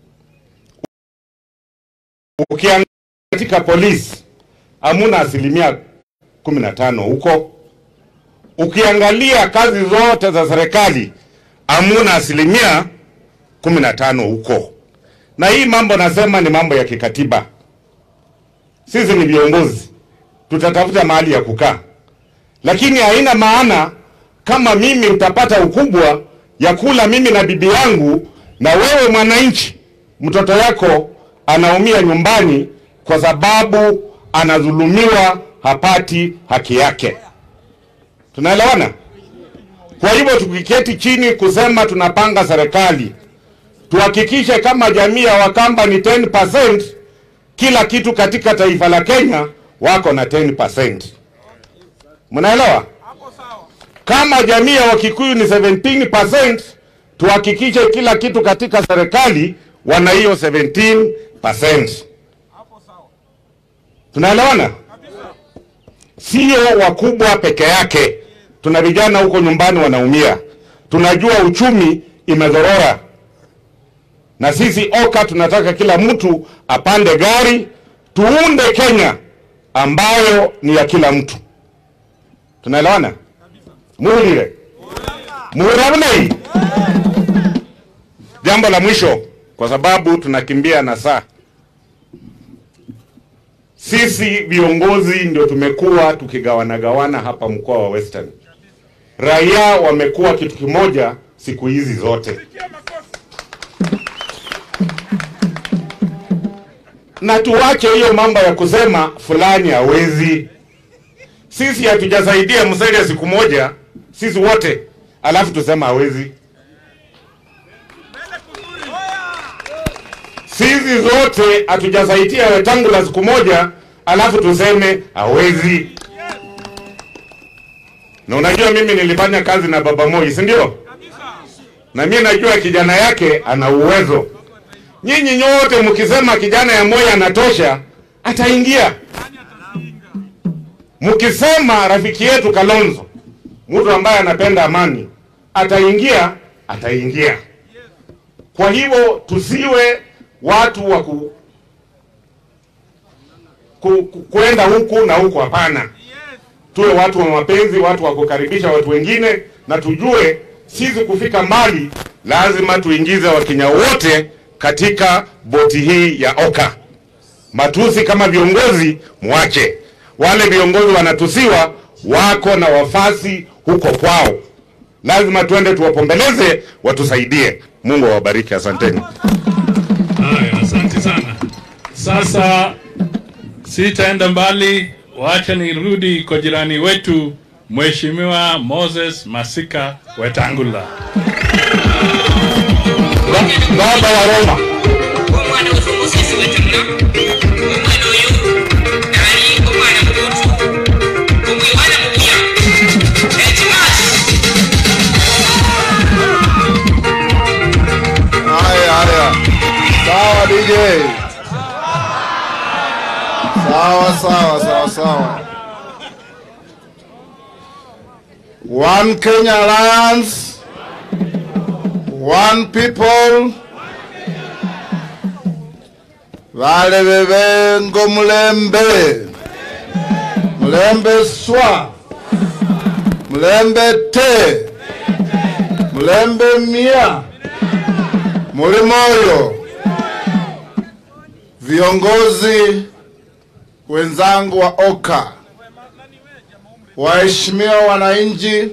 Ukiangalia katika polisi hamuna asilimia kumi na tano huko. Ukiangalia kazi zote za serikali hamuna asilimia kumi na tano huko. Na hii mambo nasema ni mambo ya kikatiba. Sisi ni viongozi, tutatafuta mahali ya kukaa, lakini haina maana kama mimi utapata ukubwa ya kula mimi na bibi yangu, na wewe mwananchi, mtoto yako anaumia nyumbani kwa sababu anadhulumiwa, hapati haki yake. Tunaelewana? Kwa hivyo tukiketi chini kusema tunapanga serikali, tuhakikishe kama jamii ya Wakamba ni 10%, kila kitu katika taifa la Kenya wako na 10%. Mnaelewa? Kama jamii ya Wakikuyu ni 17%, tuhakikishe kila kitu katika serikali wana hiyo 17%. Tunaelewana? Sio wakubwa peke yake, tuna vijana huko nyumbani wanaumia. Tunajua uchumi imedhorora, na sisi OKA tunataka kila mtu apande gari, tuunde Kenya ambayo ni ya kila mtu. Tunaelewana? muhulire muhuravunei. Jambo la mwisho, kwa sababu tunakimbia na saa, sisi viongozi ndio tumekuwa tukigawanagawana hapa mkoa wa Western. Raia wamekuwa kitu kimoja siku hizi zote, na tuwache hiyo mambo ya kusema fulani hawezi. Sisi hatujasaidia Musalia siku moja, sisi wote, alafu tusema hawezi. Sisi zote hatujasaidia Wetangula siku moja, alafu tuseme hawezi. Na unajua mimi nilifanya kazi na Baba Moi, si ndio? Na mimi najua kijana yake ana uwezo. Nyinyi nyote mkisema kijana ya Moi anatosha, ataingia. Mkisema rafiki yetu Kalonzo, mtu ambaye anapenda amani, ataingia, ataingia. Kwa hivyo tusiwe watu wa ku, ku, ku, kuenda huku na huku, hapana. Tuwe watu wa mapenzi, watu wa kukaribisha watu wengine, na tujue sisi kufika mbali lazima tuingize Wakenya wote katika boti hii ya OKA. Matusi kama viongozi mwache wale viongozi wanatusiwa wako na wafasi huko kwao, lazima tuende tuwapombeleze, watusaidie. Mungu awabariki, asanteni. Haya, asante sana. Sasa sitaenda mbali, wacha nirudi kwa jirani wetu Mheshimiwa Moses Masika Wetangula. Baba wa Roma. Haya, haya. Sawa DJ. Sawa, sawa, sawa, sawa. One Kenya Alliance. One people. Vale bebengo mulembe. Mulembe swa. Mulembe te. Mulembe mia. Muli moyo, viongozi wenzangu wa OKA, waheshimiwa wananchi,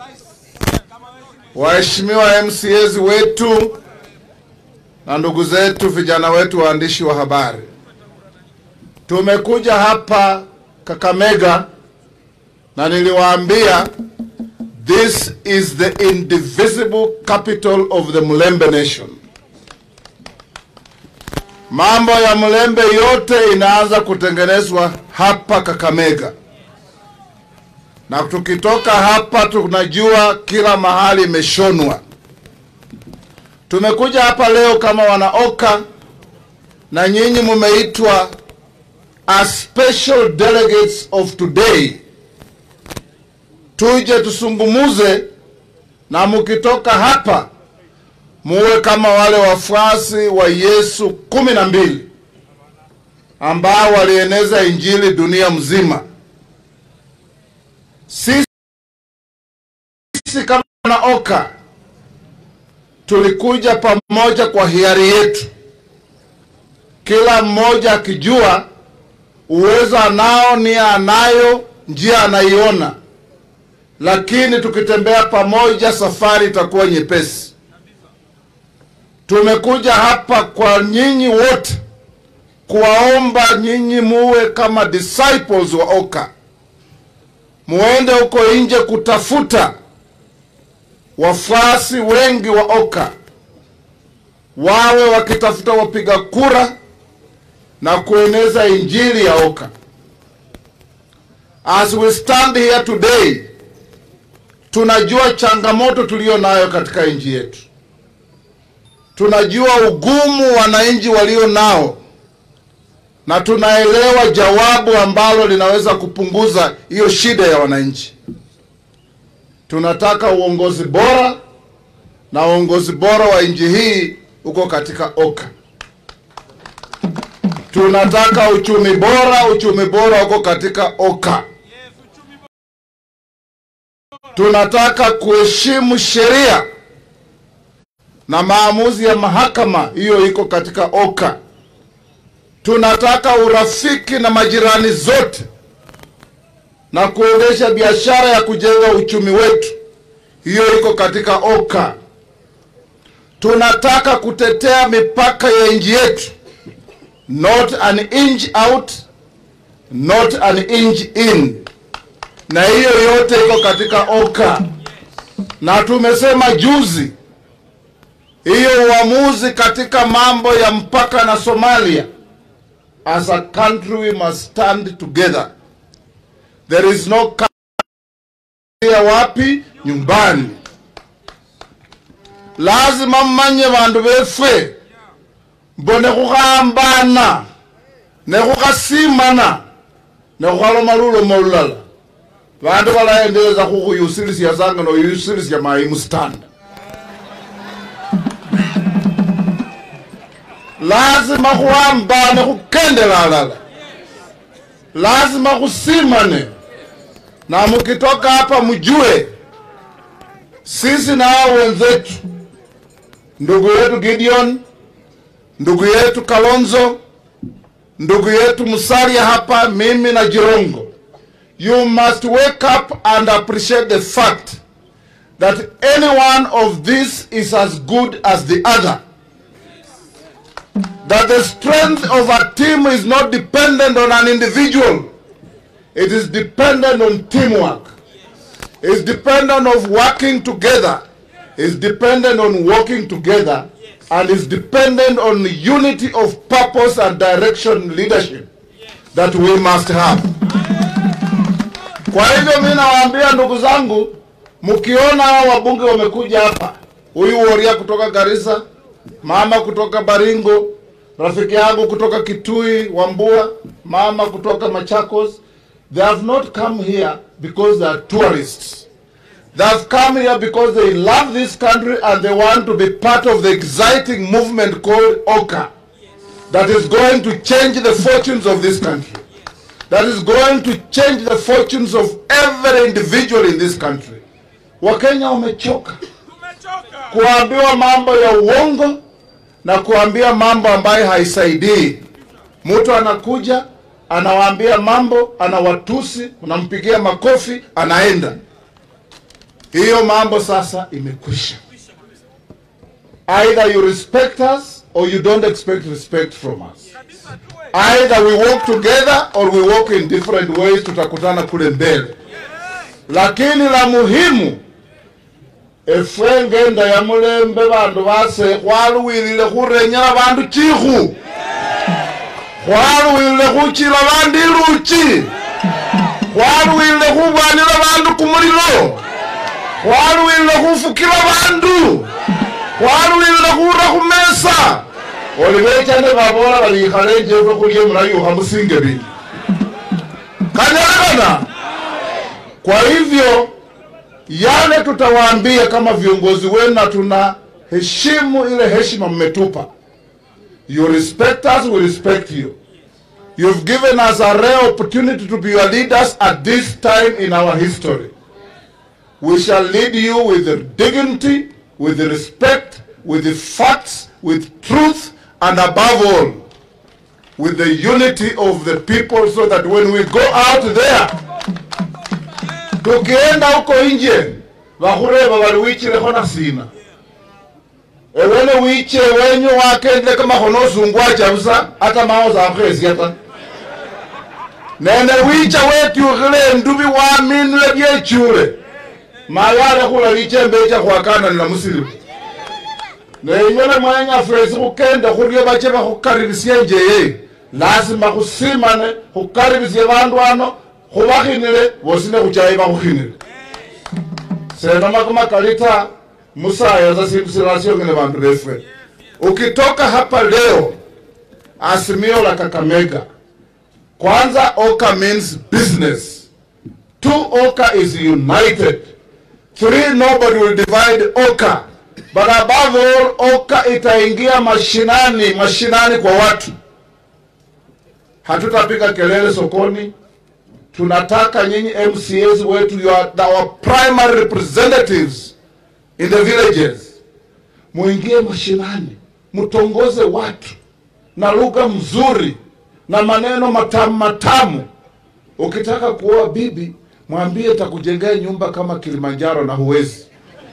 waheshimiwa MCAs wetu na ndugu zetu vijana wetu waandishi wa habari, tumekuja hapa Kakamega na niliwaambia this is the indivisible capital of the Mulembe nation. Mambo ya Mulembe yote inaanza kutengenezwa hapa Kakamega, na tukitoka hapa tunajua kila mahali imeshonwa. Tumekuja hapa leo kama wanaoka, na nyinyi mumeitwa as special delegates of today, tuje tusungumuze, na mukitoka hapa muwe kama wale wafuasi wa Yesu kumi na mbili ambao walieneza injili dunia mzima. Sisi kama wanaoka tulikuja pamoja kwa hiari yetu, kila mmoja akijua uwezo anao, nia anayo, njia anaiona, lakini tukitembea pamoja safari itakuwa nyepesi. Tumekuja hapa kwa nyinyi wote kuwaomba nyinyi muwe kama disciples wa OKA, muende huko nje kutafuta wafuasi wengi wa OKA, wawe wakitafuta wapiga kura na kueneza injili ya OKA. As we stand here today, tunajua changamoto tuliyo nayo katika nchi yetu tunajua ugumu wananchi walio nao na tunaelewa jawabu ambalo linaweza kupunguza hiyo shida ya wananchi. Tunataka uongozi bora, na uongozi bora wa nchi hii uko katika OKA. Tunataka uchumi bora, uchumi bora uko katika OKA. Tunataka kuheshimu sheria na maamuzi ya mahakama, hiyo iko katika OKA. Tunataka urafiki na majirani zote na kuendesha biashara ya kujenga uchumi wetu, hiyo iko katika OKA. Tunataka kutetea mipaka ya nchi yetu, not an inch out, not an inch in, na hiyo yote iko katika OKA. Na tumesema juzi hiyo uamuzi katika mambo ya mpaka na Somalia, as a country we must stand together. There is no country ya wapi nyumbani. Lazima mmanye bandu befe mbone khukhambana ne khukhasimana ne khukhaloma lulomo lulala bandu balaendeleza khukhuyusilisya sanga noyusilisya mayimu stand lazima khuhambane khukendela alala lazima khusimane na mukitoka hapa mjue sisi na hao wenzetu ndugu yetu Gideon ndugu yetu Kalonzo ndugu yetu Musalia hapa mimi na Jirongo you must wake up and appreciate the fact that any one of these is as good as the other that the strength of a team is not dependent on an individual. It is dependent on teamwork. It's dependent of working together. It's dependent on working together. And it's dependent on the unity of purpose and direction leadership that we must have. Kwa hivyo mimi nawaambia ndugu zangu, mkiona hao wabunge wamekuja hapa, huyu Woria kutoka Garissa, mama kutoka Baringo, rafiki yangu kutoka Kitui, Wambua, mama kutoka Machakos, they have not come here because they are tourists. They have come here because they love this country and they want to be part of the exciting movement called OKA that is going to change the fortunes of this country. That is going to change the fortunes of every individual in this country. Wakenya wamechoka kuambiwa mambo ya uongo na kuambia mambo ambayo haisaidii. Mtu anakuja anawaambia mambo, anawatusi, unampigia makofi, anaenda. Hiyo mambo sasa imekwisha. Either you respect us or you don't expect respect from us. Either we walk together or we walk in different ways, tutakutana kule mbele. Lakini la muhimu efwe ngenda ya mulembe bandu base khwaluwilile khurenyela bandu chikhu khwaluwilile khuchila bandu iluchi khwaluwilile khubwanila bandu kumulilo khwaluwilile khufukila bandu khwaluwilile khura khumesa oli bechane babola bali ikhale njefwe khulye mulayukha musinge bili kanyalekana kwa hivyo yale tutawaambia kama viongozi wenu na tuna heshimu ile heshima mmetupa you respect us we respect you you've given us a rare opportunity to be your leaders at this time in our history we shall lead you with the dignity with the respect with the facts with truth and above all with the unity of the people so that when we go out there tukienda huko nje bakhureba bali wichilekho na sina ewene wiche wenyu wakendele kamakhono osungwacha busa ata mawo zakhesya ta nene wicha wetyukhile endubi waminile byechure mayale khula lichembe echa khwakananila musilimu neinyole mwenya fwesi khukende khurye bache bakhukaribisye njeye lazima khusimane khukaribisye bandu ano khubakhinile bosi nekhuchayi bakhukhinile senoma kalita musaya za siku silasiongene bandu befwe ukitoka hapa leo asimio la kakamega kwanza oka means business two oka is united three nobody will divide oka but above all oka itaingia mashinani mashinani kwa watu hatutapiga kelele sokoni tunataka nyinyi mcs wetu you are our primary representatives in the villages muingie mashinani mtongoze watu na lugha mzuri na maneno matamu matamu ukitaka kuoa bibi mwambie takujengea nyumba kama kilimanjaro na huwezi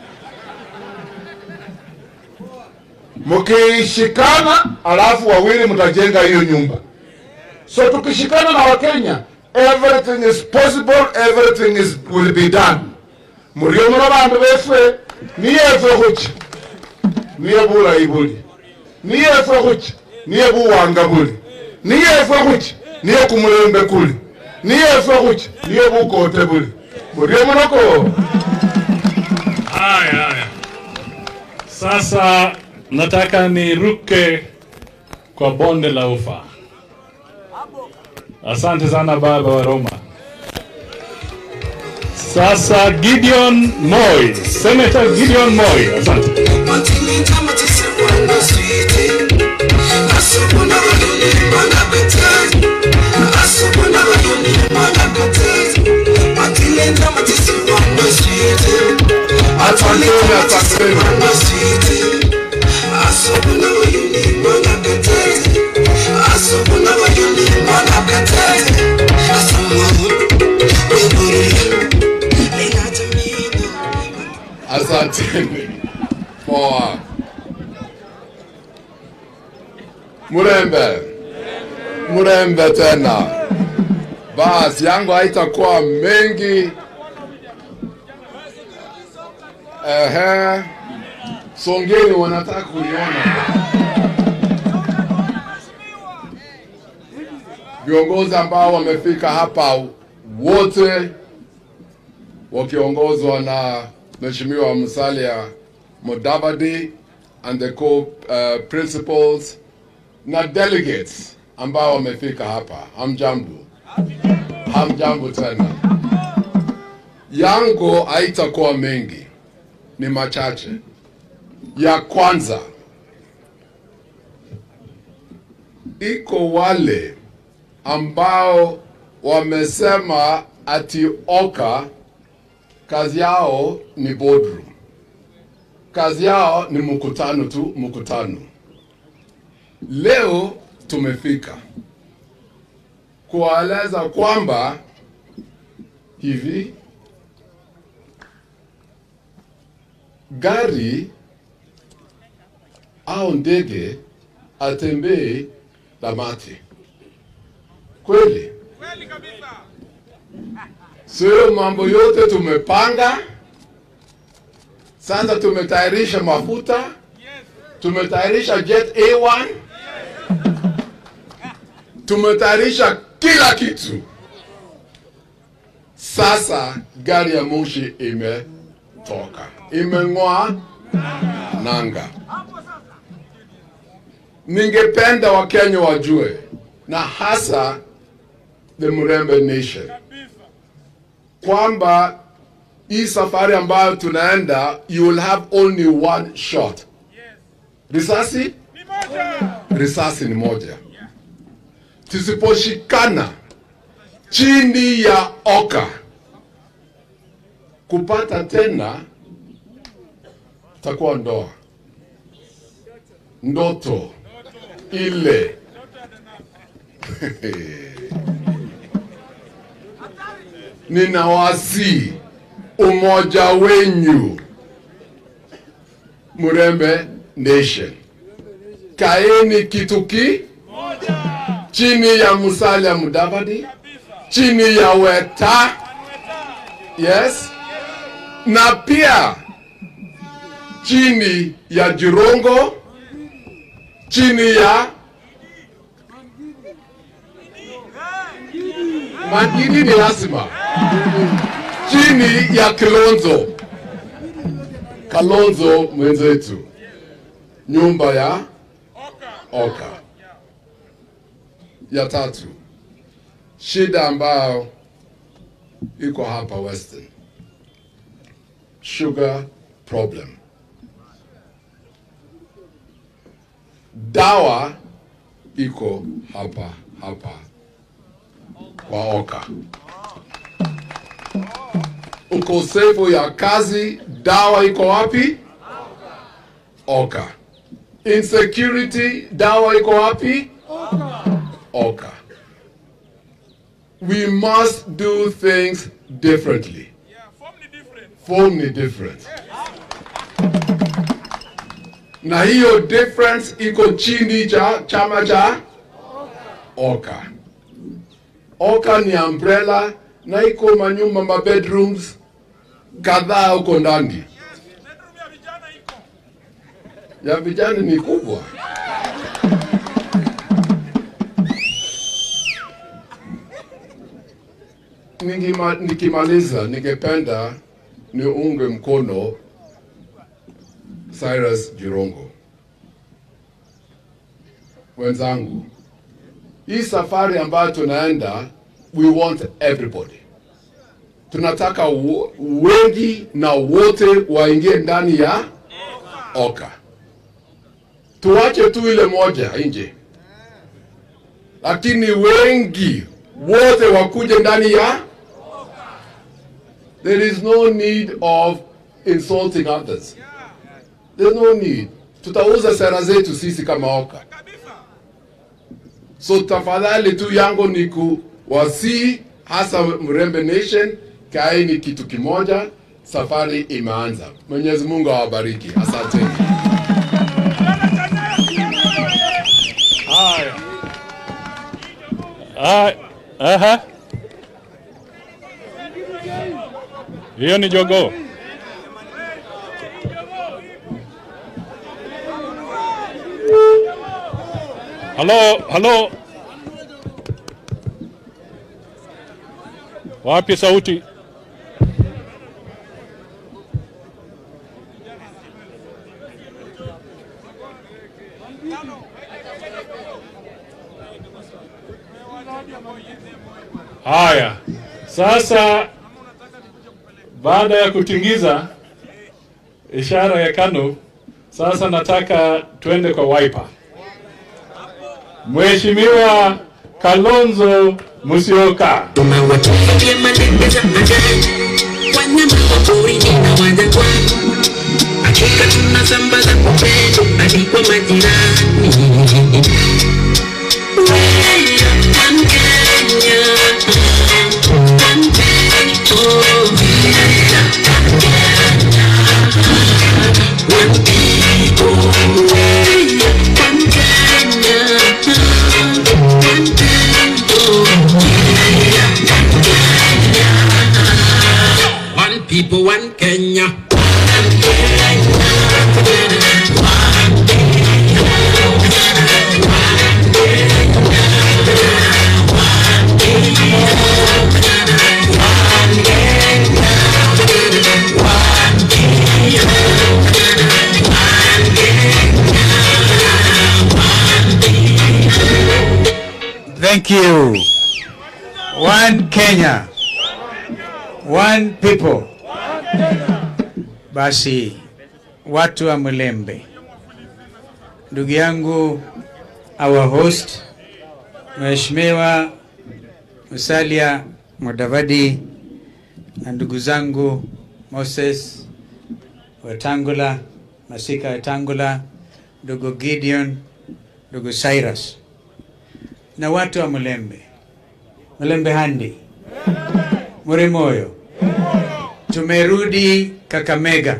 mkishikana alafu wawili mtajenga hiyo nyumba so tukishikana na wakenya everything is possible everything is will be done murio muno bandu befwe niyefwe khucha niye bulayi buli niyefwe khucha niye buwanga buli niyefwe khucha niye kumulembe kuli niyefwe khucha niye bukote buli murio munoko Haya, haya. Sasa nataka niruke kwa bonde la ufa. Asante sana baba wa Roma. Sasa Gideon Moi, Senator Gideon Moi. Asante. Asanteni, asanteni. Asanteni. Poa. Murembe. Murembe tena. Basi yangu haitakuwa mengi. Ehe. Songeni wanataka kuiona. Viongozi ambao wamefika hapa wote wakiongozwa na Mheshimiwa Musalia Mudavadi and the co-principals na delegates ambao wamefika hapa. Hamjambo, hamjambo tena. Yangu haitakuwa mengi, ni machache. Ya kwanza, iko wale ambao wamesema ati Oka kazi yao ni boardroom, kazi yao ni mkutano tu, mkutano. Leo tumefika kuwaeleza kwamba hivi gari au ndege atembee na mate kweli? Sio mambo yote tumepanga. Sasa tumetayarisha mafuta, tumetayarisha jet A1, tumetayarisha kila kitu. Sasa gari ya moshi imetoka, imeng'oa nanga. Ningependa Wakenya wajue na hasa the Murembe Nation kwamba hii safari ambayo tunaenda you will have only one shot. Risasi risasi ni moja. Tusiposhikana chini ya oka kupata tena, takuwa ndoa ndoto ile ninawasi umoja wenyu Murembe Nation, kaeni kituki chini ya Musalia Mudavadi, chini ya Weta, yes, na pia chini ya Jirongo, chini ya Magidi ni lazima chini ya Kilonzo, Kalonzo mwenzetu, nyumba ya Oka. Ya tatu, shida ambayo iko hapa Western, sugar problem. Dawa iko hapa hapa kwa Oka. Ukosefu ya kazi, dawa iko wapi? Oka. Insecurity, dawa iko wapi? Oka. We must do things differently. Form ni different. Na hiyo difference iko chini cha chama cha Oka. Oka ni umbrella na iko manyumba ma bedrooms kadhaa huko ndani. Ya vijana ni kubwa. Ningima, nikimaliza ningependa niunge mkono Cyrus Jirongo wenzangu, hii safari ambayo tunaenda, we want everybody. Tunataka wo- wengi na wote waingie ndani ya Oka. Tuache tu ile moja nje, lakini wengi wote wakuje ndani ya. There is no need of insulting others. There's no need. Tutauza sera zetu sisi kama Oka. So tafadhali tu yangu ni kuwasii hasa Mrembe Nation, kaeni kitu kimoja, safari imeanza. Mwenyezi Mungu awabariki. Asanteni. Haya. Ah, aha. Hiyo ni jogoo. Halo, halo. Wapi sauti? Haya, sasa baada ya kutingiza ishara ya KANU, sasa nataka tuende kwa Wiper. Mheshimiwa Kalonzo Musyoka. wanyama wa porini na wanyagwa, hakika tunasambaza upendo hadi kwa majirani. Wewe Mkenya One people, one Kenya. Thank you. One Kenya. One people. Basi watu wa Mlembe, ndugu yangu our host Mheshimiwa Musalia Mudavadi na ndugu zangu Moses Wetangula, Masika Wetangula, ndugu Gideon, ndugu Cyrus na watu wa Mlembe, Mlembe Handi, Murimoyo, tumerudi Kakamega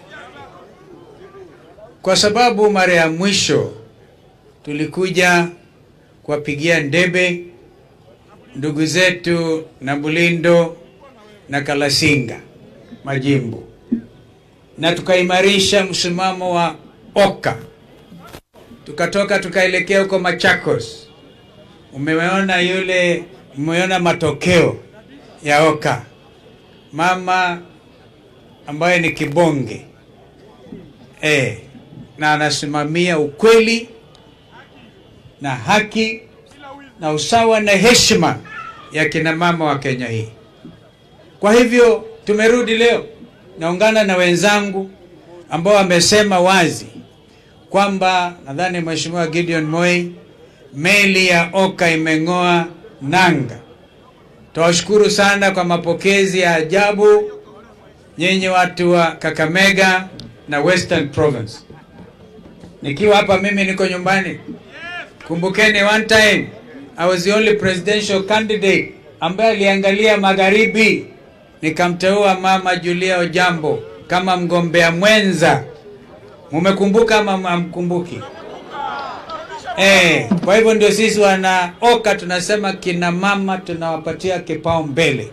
kwa sababu mara ya mwisho tulikuja kuwapigia ndebe ndugu zetu na Bulindo na Kalasinga majimbo, na tukaimarisha msimamo wa Oka, tukatoka tukaelekea huko Machakos. Umeona yule, umeona matokeo ya Oka, mama ambaye ni kibonge eh, na anasimamia ukweli na haki na usawa na heshima ya kina mama wa Kenya hii. Kwa hivyo tumerudi leo, naungana na wenzangu ambao wamesema wazi kwamba nadhani Mheshimiwa Gideon Moi, meli ya Oka imeng'oa nanga. Twawashukuru sana kwa mapokezi ya ajabu nyinyi watu wa Kakamega na Western Province. Nikiwa hapa mimi niko nyumbani. Kumbukeni one time I was the only presidential candidate ambaye aliangalia magharibi, nikamteua mama Julia Ojambo kama mgombea mwenza. Mumekumbuka ama hamkumbuki? Eh, kwa hivyo ndio sisi wana Oka tunasema kina mama tunawapatia kipao mbele.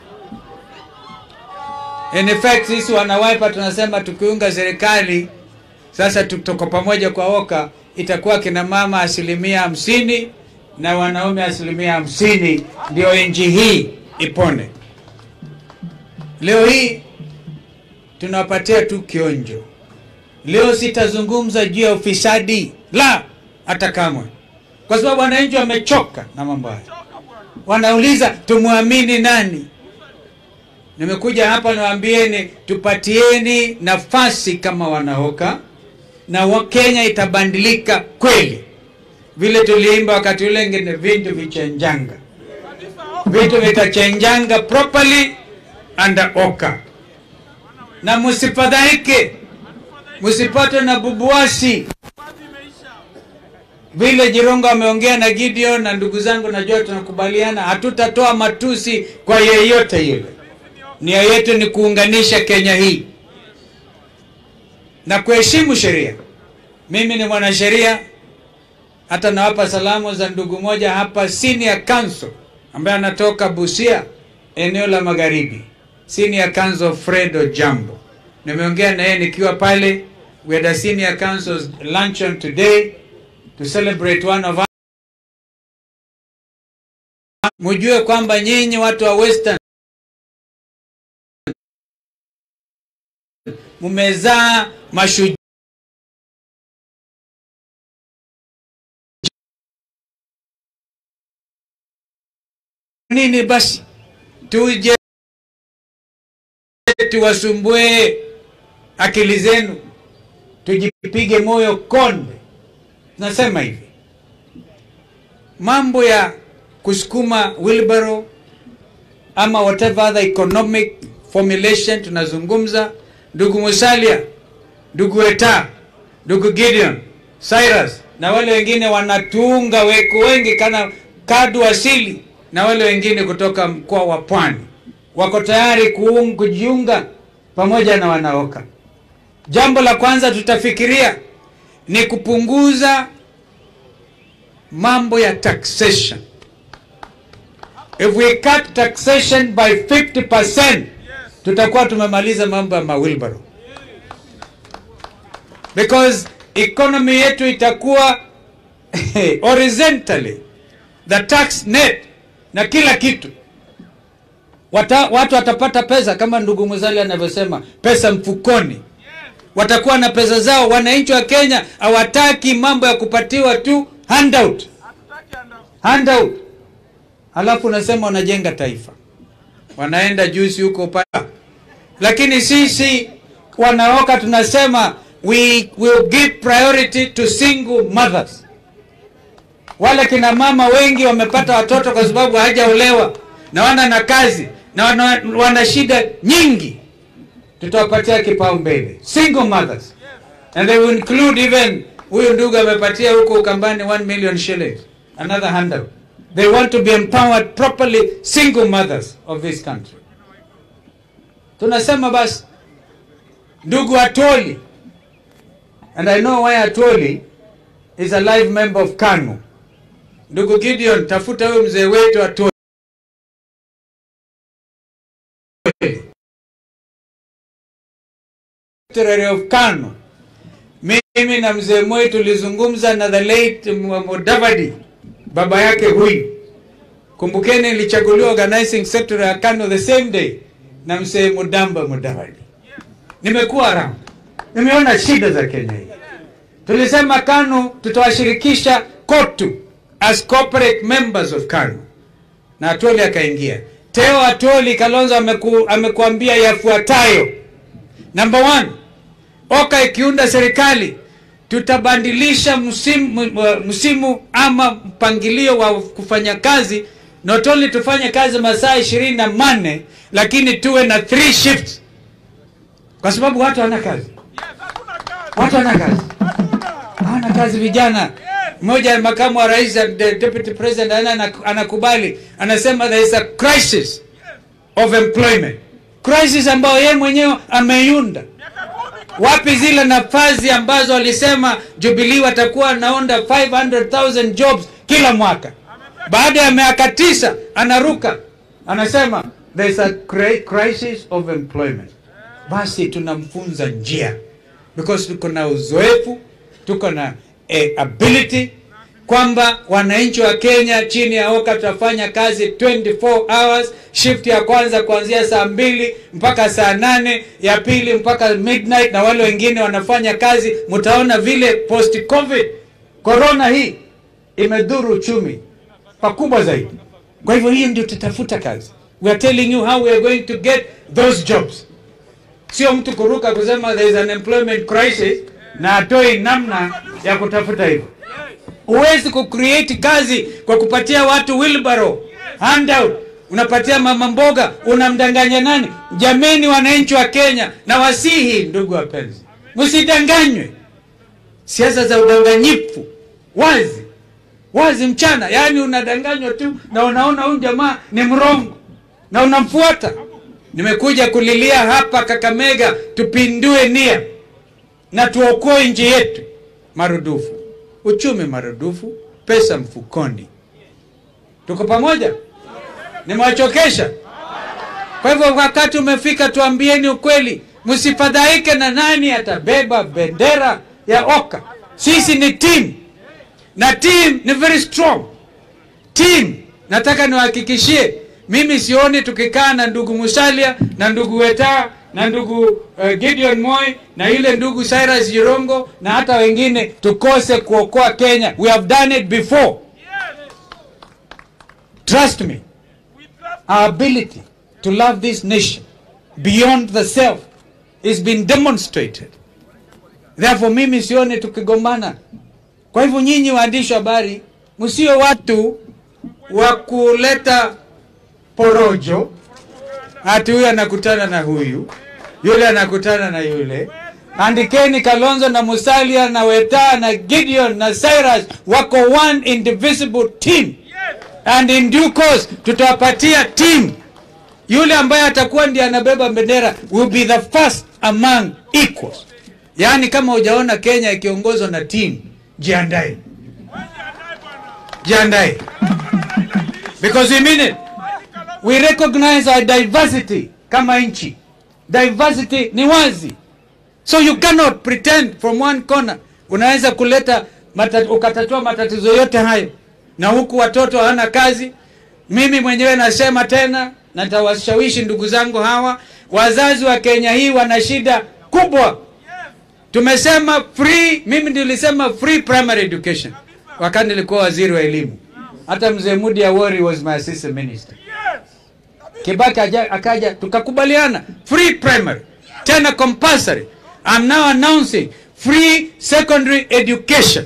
In effect sisi wana Wiper tunasema tukiunga serikali sasa tuko pamoja kwa Oka itakuwa kina mama asilimia hamsini na wanaume asilimia hamsini ndio nchi hii ipone. Leo hii tunawapatia tu kionjo. Leo sitazungumza juu ya ufisadi, la hata kamwe, kwa sababu wananchi wamechoka na mambo haya. Wanauliza tumwamini nani? Nimekuja hapa niwaambieni, tupatieni nafasi kama wanaoka na wa Kenya itabadilika kweli, vile tuliimba wakati ule ngine, vitu vichenjanga, vitu vitachenjanga properly under Oka, na msifadhaike, msipatwe na bubuasi vile Jirongo ameongea na Gideon na ndugu zangu, najua tunakubaliana, hatutatoa matusi kwa yeyote yule. Nia yetu ni kuunganisha Kenya hii na kuheshimu sheria. Mimi ni mwanasheria, hata nawapa salamu za ndugu moja hapa, senior counsel ambaye anatoka Busia, eneo la magharibi, senior counsel Fred Ojambo. Nimeongea na yeye nikiwa pale. We had a senior counsel's luncheon today to celebrate one of our mujue kwamba nyinyi watu wa Western mumezaa mashujaa nini basi tuje tuwasumbue akili zenu tujipige moyo konde nasema hivi mambo ya kusukuma wheelbarrow ama whatever other economic formulation tunazungumza ndugu Musalia, ndugu Eta, ndugu Gideon, Cyrus na wale wengine wanatuunga weku wengi kana kadu asili na wale wengine kutoka mkoa wa Pwani wako tayari kuung, kujiunga pamoja na wanaoka. jambo la kwanza tutafikiria ni kupunguza mambo ya taxation. If we cut taxation by 50%, tutakuwa tumemaliza mambo ya mawilbaro, because economy yetu itakuwa horizontally the tax net na kila kitu Wata, watu watapata pesa kama ndugu Muzali anavyosema, pesa mfukoni, watakuwa na pesa zao. Wananchi wa Kenya hawataki mambo ya kupatiwa tu handout, handout, alafu unasema unajenga taifa, wanaenda juzi huko pa. Lakini sisi wanaoka tunasema we will give priority to single mothers. Wale kina mama wengi wamepata watoto kwa sababu hawajaolewa na wana na kazi na wana, wana shida nyingi, tutawapatia kipaumbele single mothers and they will include even huyu ndugu amepatia huko Ukambani 1 million shillings another handout. They want to be empowered properly single mothers of this country. Tunasema basi ndugu Atoli and I know why Atoli is a live member of KANU. Ndugu Gideon, tafuta huyu mzee wetu Atoli. Secretary of KANU. Mimi na mzee Moi tulizungumza na the late Mudavadi, baba yake huyu. Kumbukeni nilichaguliwa organizing secretary ya KANU the same day na mzee Mudamba Mudavadi. Nimekuwa around, nimeona shida za Kenya hii. Tulisema KANU tutawashirikisha KOTU as corporate members of KANU, na Atoli akaingia. Teo Atoli Kalonzo ameku, amekuambia yafuatayo. Number one, OKA ikiunda serikali tutabandilisha msimu, msimu ama mpangilio wa kufanya kazi, not only tufanye kazi masaa ishirini na manne lakini tuwe na three shifts, kwa sababu watu hawana kazi, watu hawana kazi, hawana kazi vijana. Mmoja makamu wa rais, the deputy president, ana anakubali, anasema there is a crisis of employment, crisis ambayo yeye mwenyewe ameiunda wapi zile nafasi ambazo alisema Jubilee watakuwa naonda 500,000 jobs kila mwaka. Baada ya miaka tisa anaruka anasema there is a cri- crisis of employment. Basi tunamfunza njia because tuko na uzoefu, tuko na eh, ability kwamba wananchi wa Kenya chini ya OKA tutafanya kazi 24 hours, shift ya kwanza kuanzia saa mbili mpaka saa nane, ya pili mpaka midnight, na wale wengine wanafanya kazi. Mtaona vile post covid corona hii imedhuru uchumi pakubwa zaidi. Kwa hivyo hii ndio tutafuta kazi. We are telling you how we are going to get those jobs, sio mtu kuruka kusema there is an employment crisis na atoi namna ya kutafuta hivyo. Huwezi kucreate kazi kwa kupatia watu wheelbarrow, handout, unapatia mama mboga, unamdanganya nani? Jameni, wananchi wa Kenya, na wasihi ndugu wapenzi, msidanganywe. Siasa za udanganyifu wazi wazi mchana, yaani unadanganywa tu na unaona huyu jamaa ni mrongo na unamfuata. Nimekuja kulilia hapa Kakamega, tupindue nia na tuokoe nchi yetu marudufu uchumi marudufu, pesa mfukoni. Tuko pamoja? Nimewachokesha? Kwa hivyo wakati umefika, tuambieni ukweli, msifadhaike na nani atabeba bendera ya OKA. Sisi ni team na team ni very strong team. Nataka niwahakikishie, mimi sioni tukikaa na ndugu Musalia na ndugu Weta na ndugu uh, Gideon Moi na ile ndugu Cyrus Jirongo na hata wengine tukose kuokoa Kenya. We have done it before. Trust me. Our ability to love this nation beyond the self is been demonstrated. Therefore mimi sioni tukigombana. Kwa hivyo nyinyi waandishi wa habari msio watu wa kuleta porojo, ati huyu anakutana na huyu, yule anakutana na yule. Andikeni Kalonzo na Musalia na Weta na Gideon na Cyrus wako one indivisible team, and in due course tutawapatia team. Yule ambaye atakuwa ndiye anabeba bendera will be the first among equals. yaani kama hujaona kenya ikiongozwa na timu jiandae jiandae because we mean it we recognize our diversity kama nchi diversity ni wazi so you cannot pretend from one corner unaweza kuleta mata, ukatatua matatizo yote hayo na huku watoto hawana kazi mimi mwenyewe nasema tena na nitawashawishi ndugu zangu hawa wazazi wa kenya hii wana shida kubwa tumesema free mimi nilisema free primary education wakati nilikuwa waziri wa elimu hata mzee mudi awori was my assistant minister kibaki aja, akaja tukakubaliana free primary tena compulsory i'm now announcing free secondary education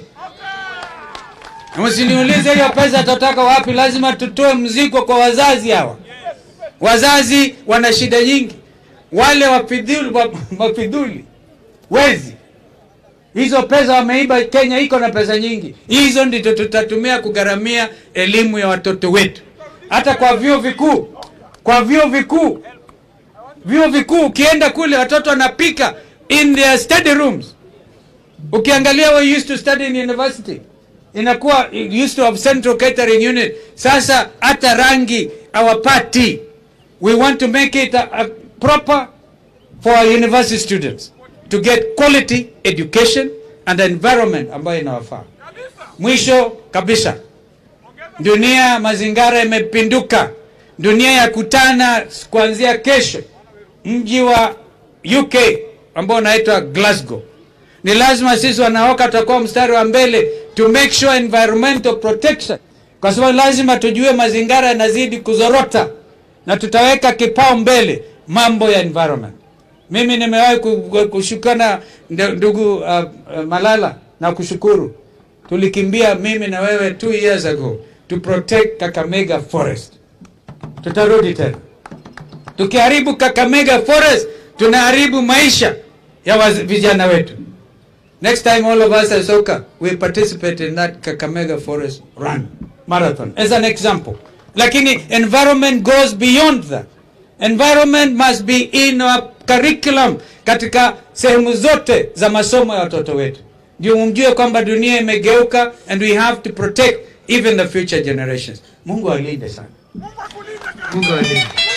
Na msiniulize hiyo pesa tutatoka wapi lazima tutoe mzigo kwa wazazi hawa wazazi wana shida nyingi wale wafidhuli, wa- wafidhuli wezi hizo pesa wameiba kenya iko na pesa nyingi hizo ndito tutatumia kugharamia elimu ya watoto wetu hata kwa vyuo vikuu kwa vyuo vikuu vyuo vikuu ukienda kule watoto wanapika in their study rooms ukiangalia we used to study in university inakuwa it used to have central catering unit sasa hata rangi hawapati we want to make it a, a proper for our university students to get quality education and environment ambayo inawafaa mwisho kabisa dunia mazingara imepinduka dunia ya kutana kuanzia kesho mji wa uk ambao unaitwa glasgow ni lazima sisi wanaoka tutakuwa mstari wa mbele to make sure environmental protection kwa sababu lazima tujue mazingara yanazidi kuzorota na tutaweka kipao mbele mambo ya environment mimi nimewahi ku- kushukana ndu- ndugu uh, uh, malala na kushukuru tulikimbia mimi na wewe two years ago to protect kakamega forest tutarudi tena tukiharibu kakamega forest tunaharibu maisha ya waz- vijana wetu next time all of us as Oka, we participate in that kakamega forest run marathon as an example lakini environment goes beyond that environment must be in our curriculum katika sehemu zote za masomo ya watoto wetu ndio mjue kwamba dunia imegeuka and we have to protect even the future generations mungu alinde sana mungu alinde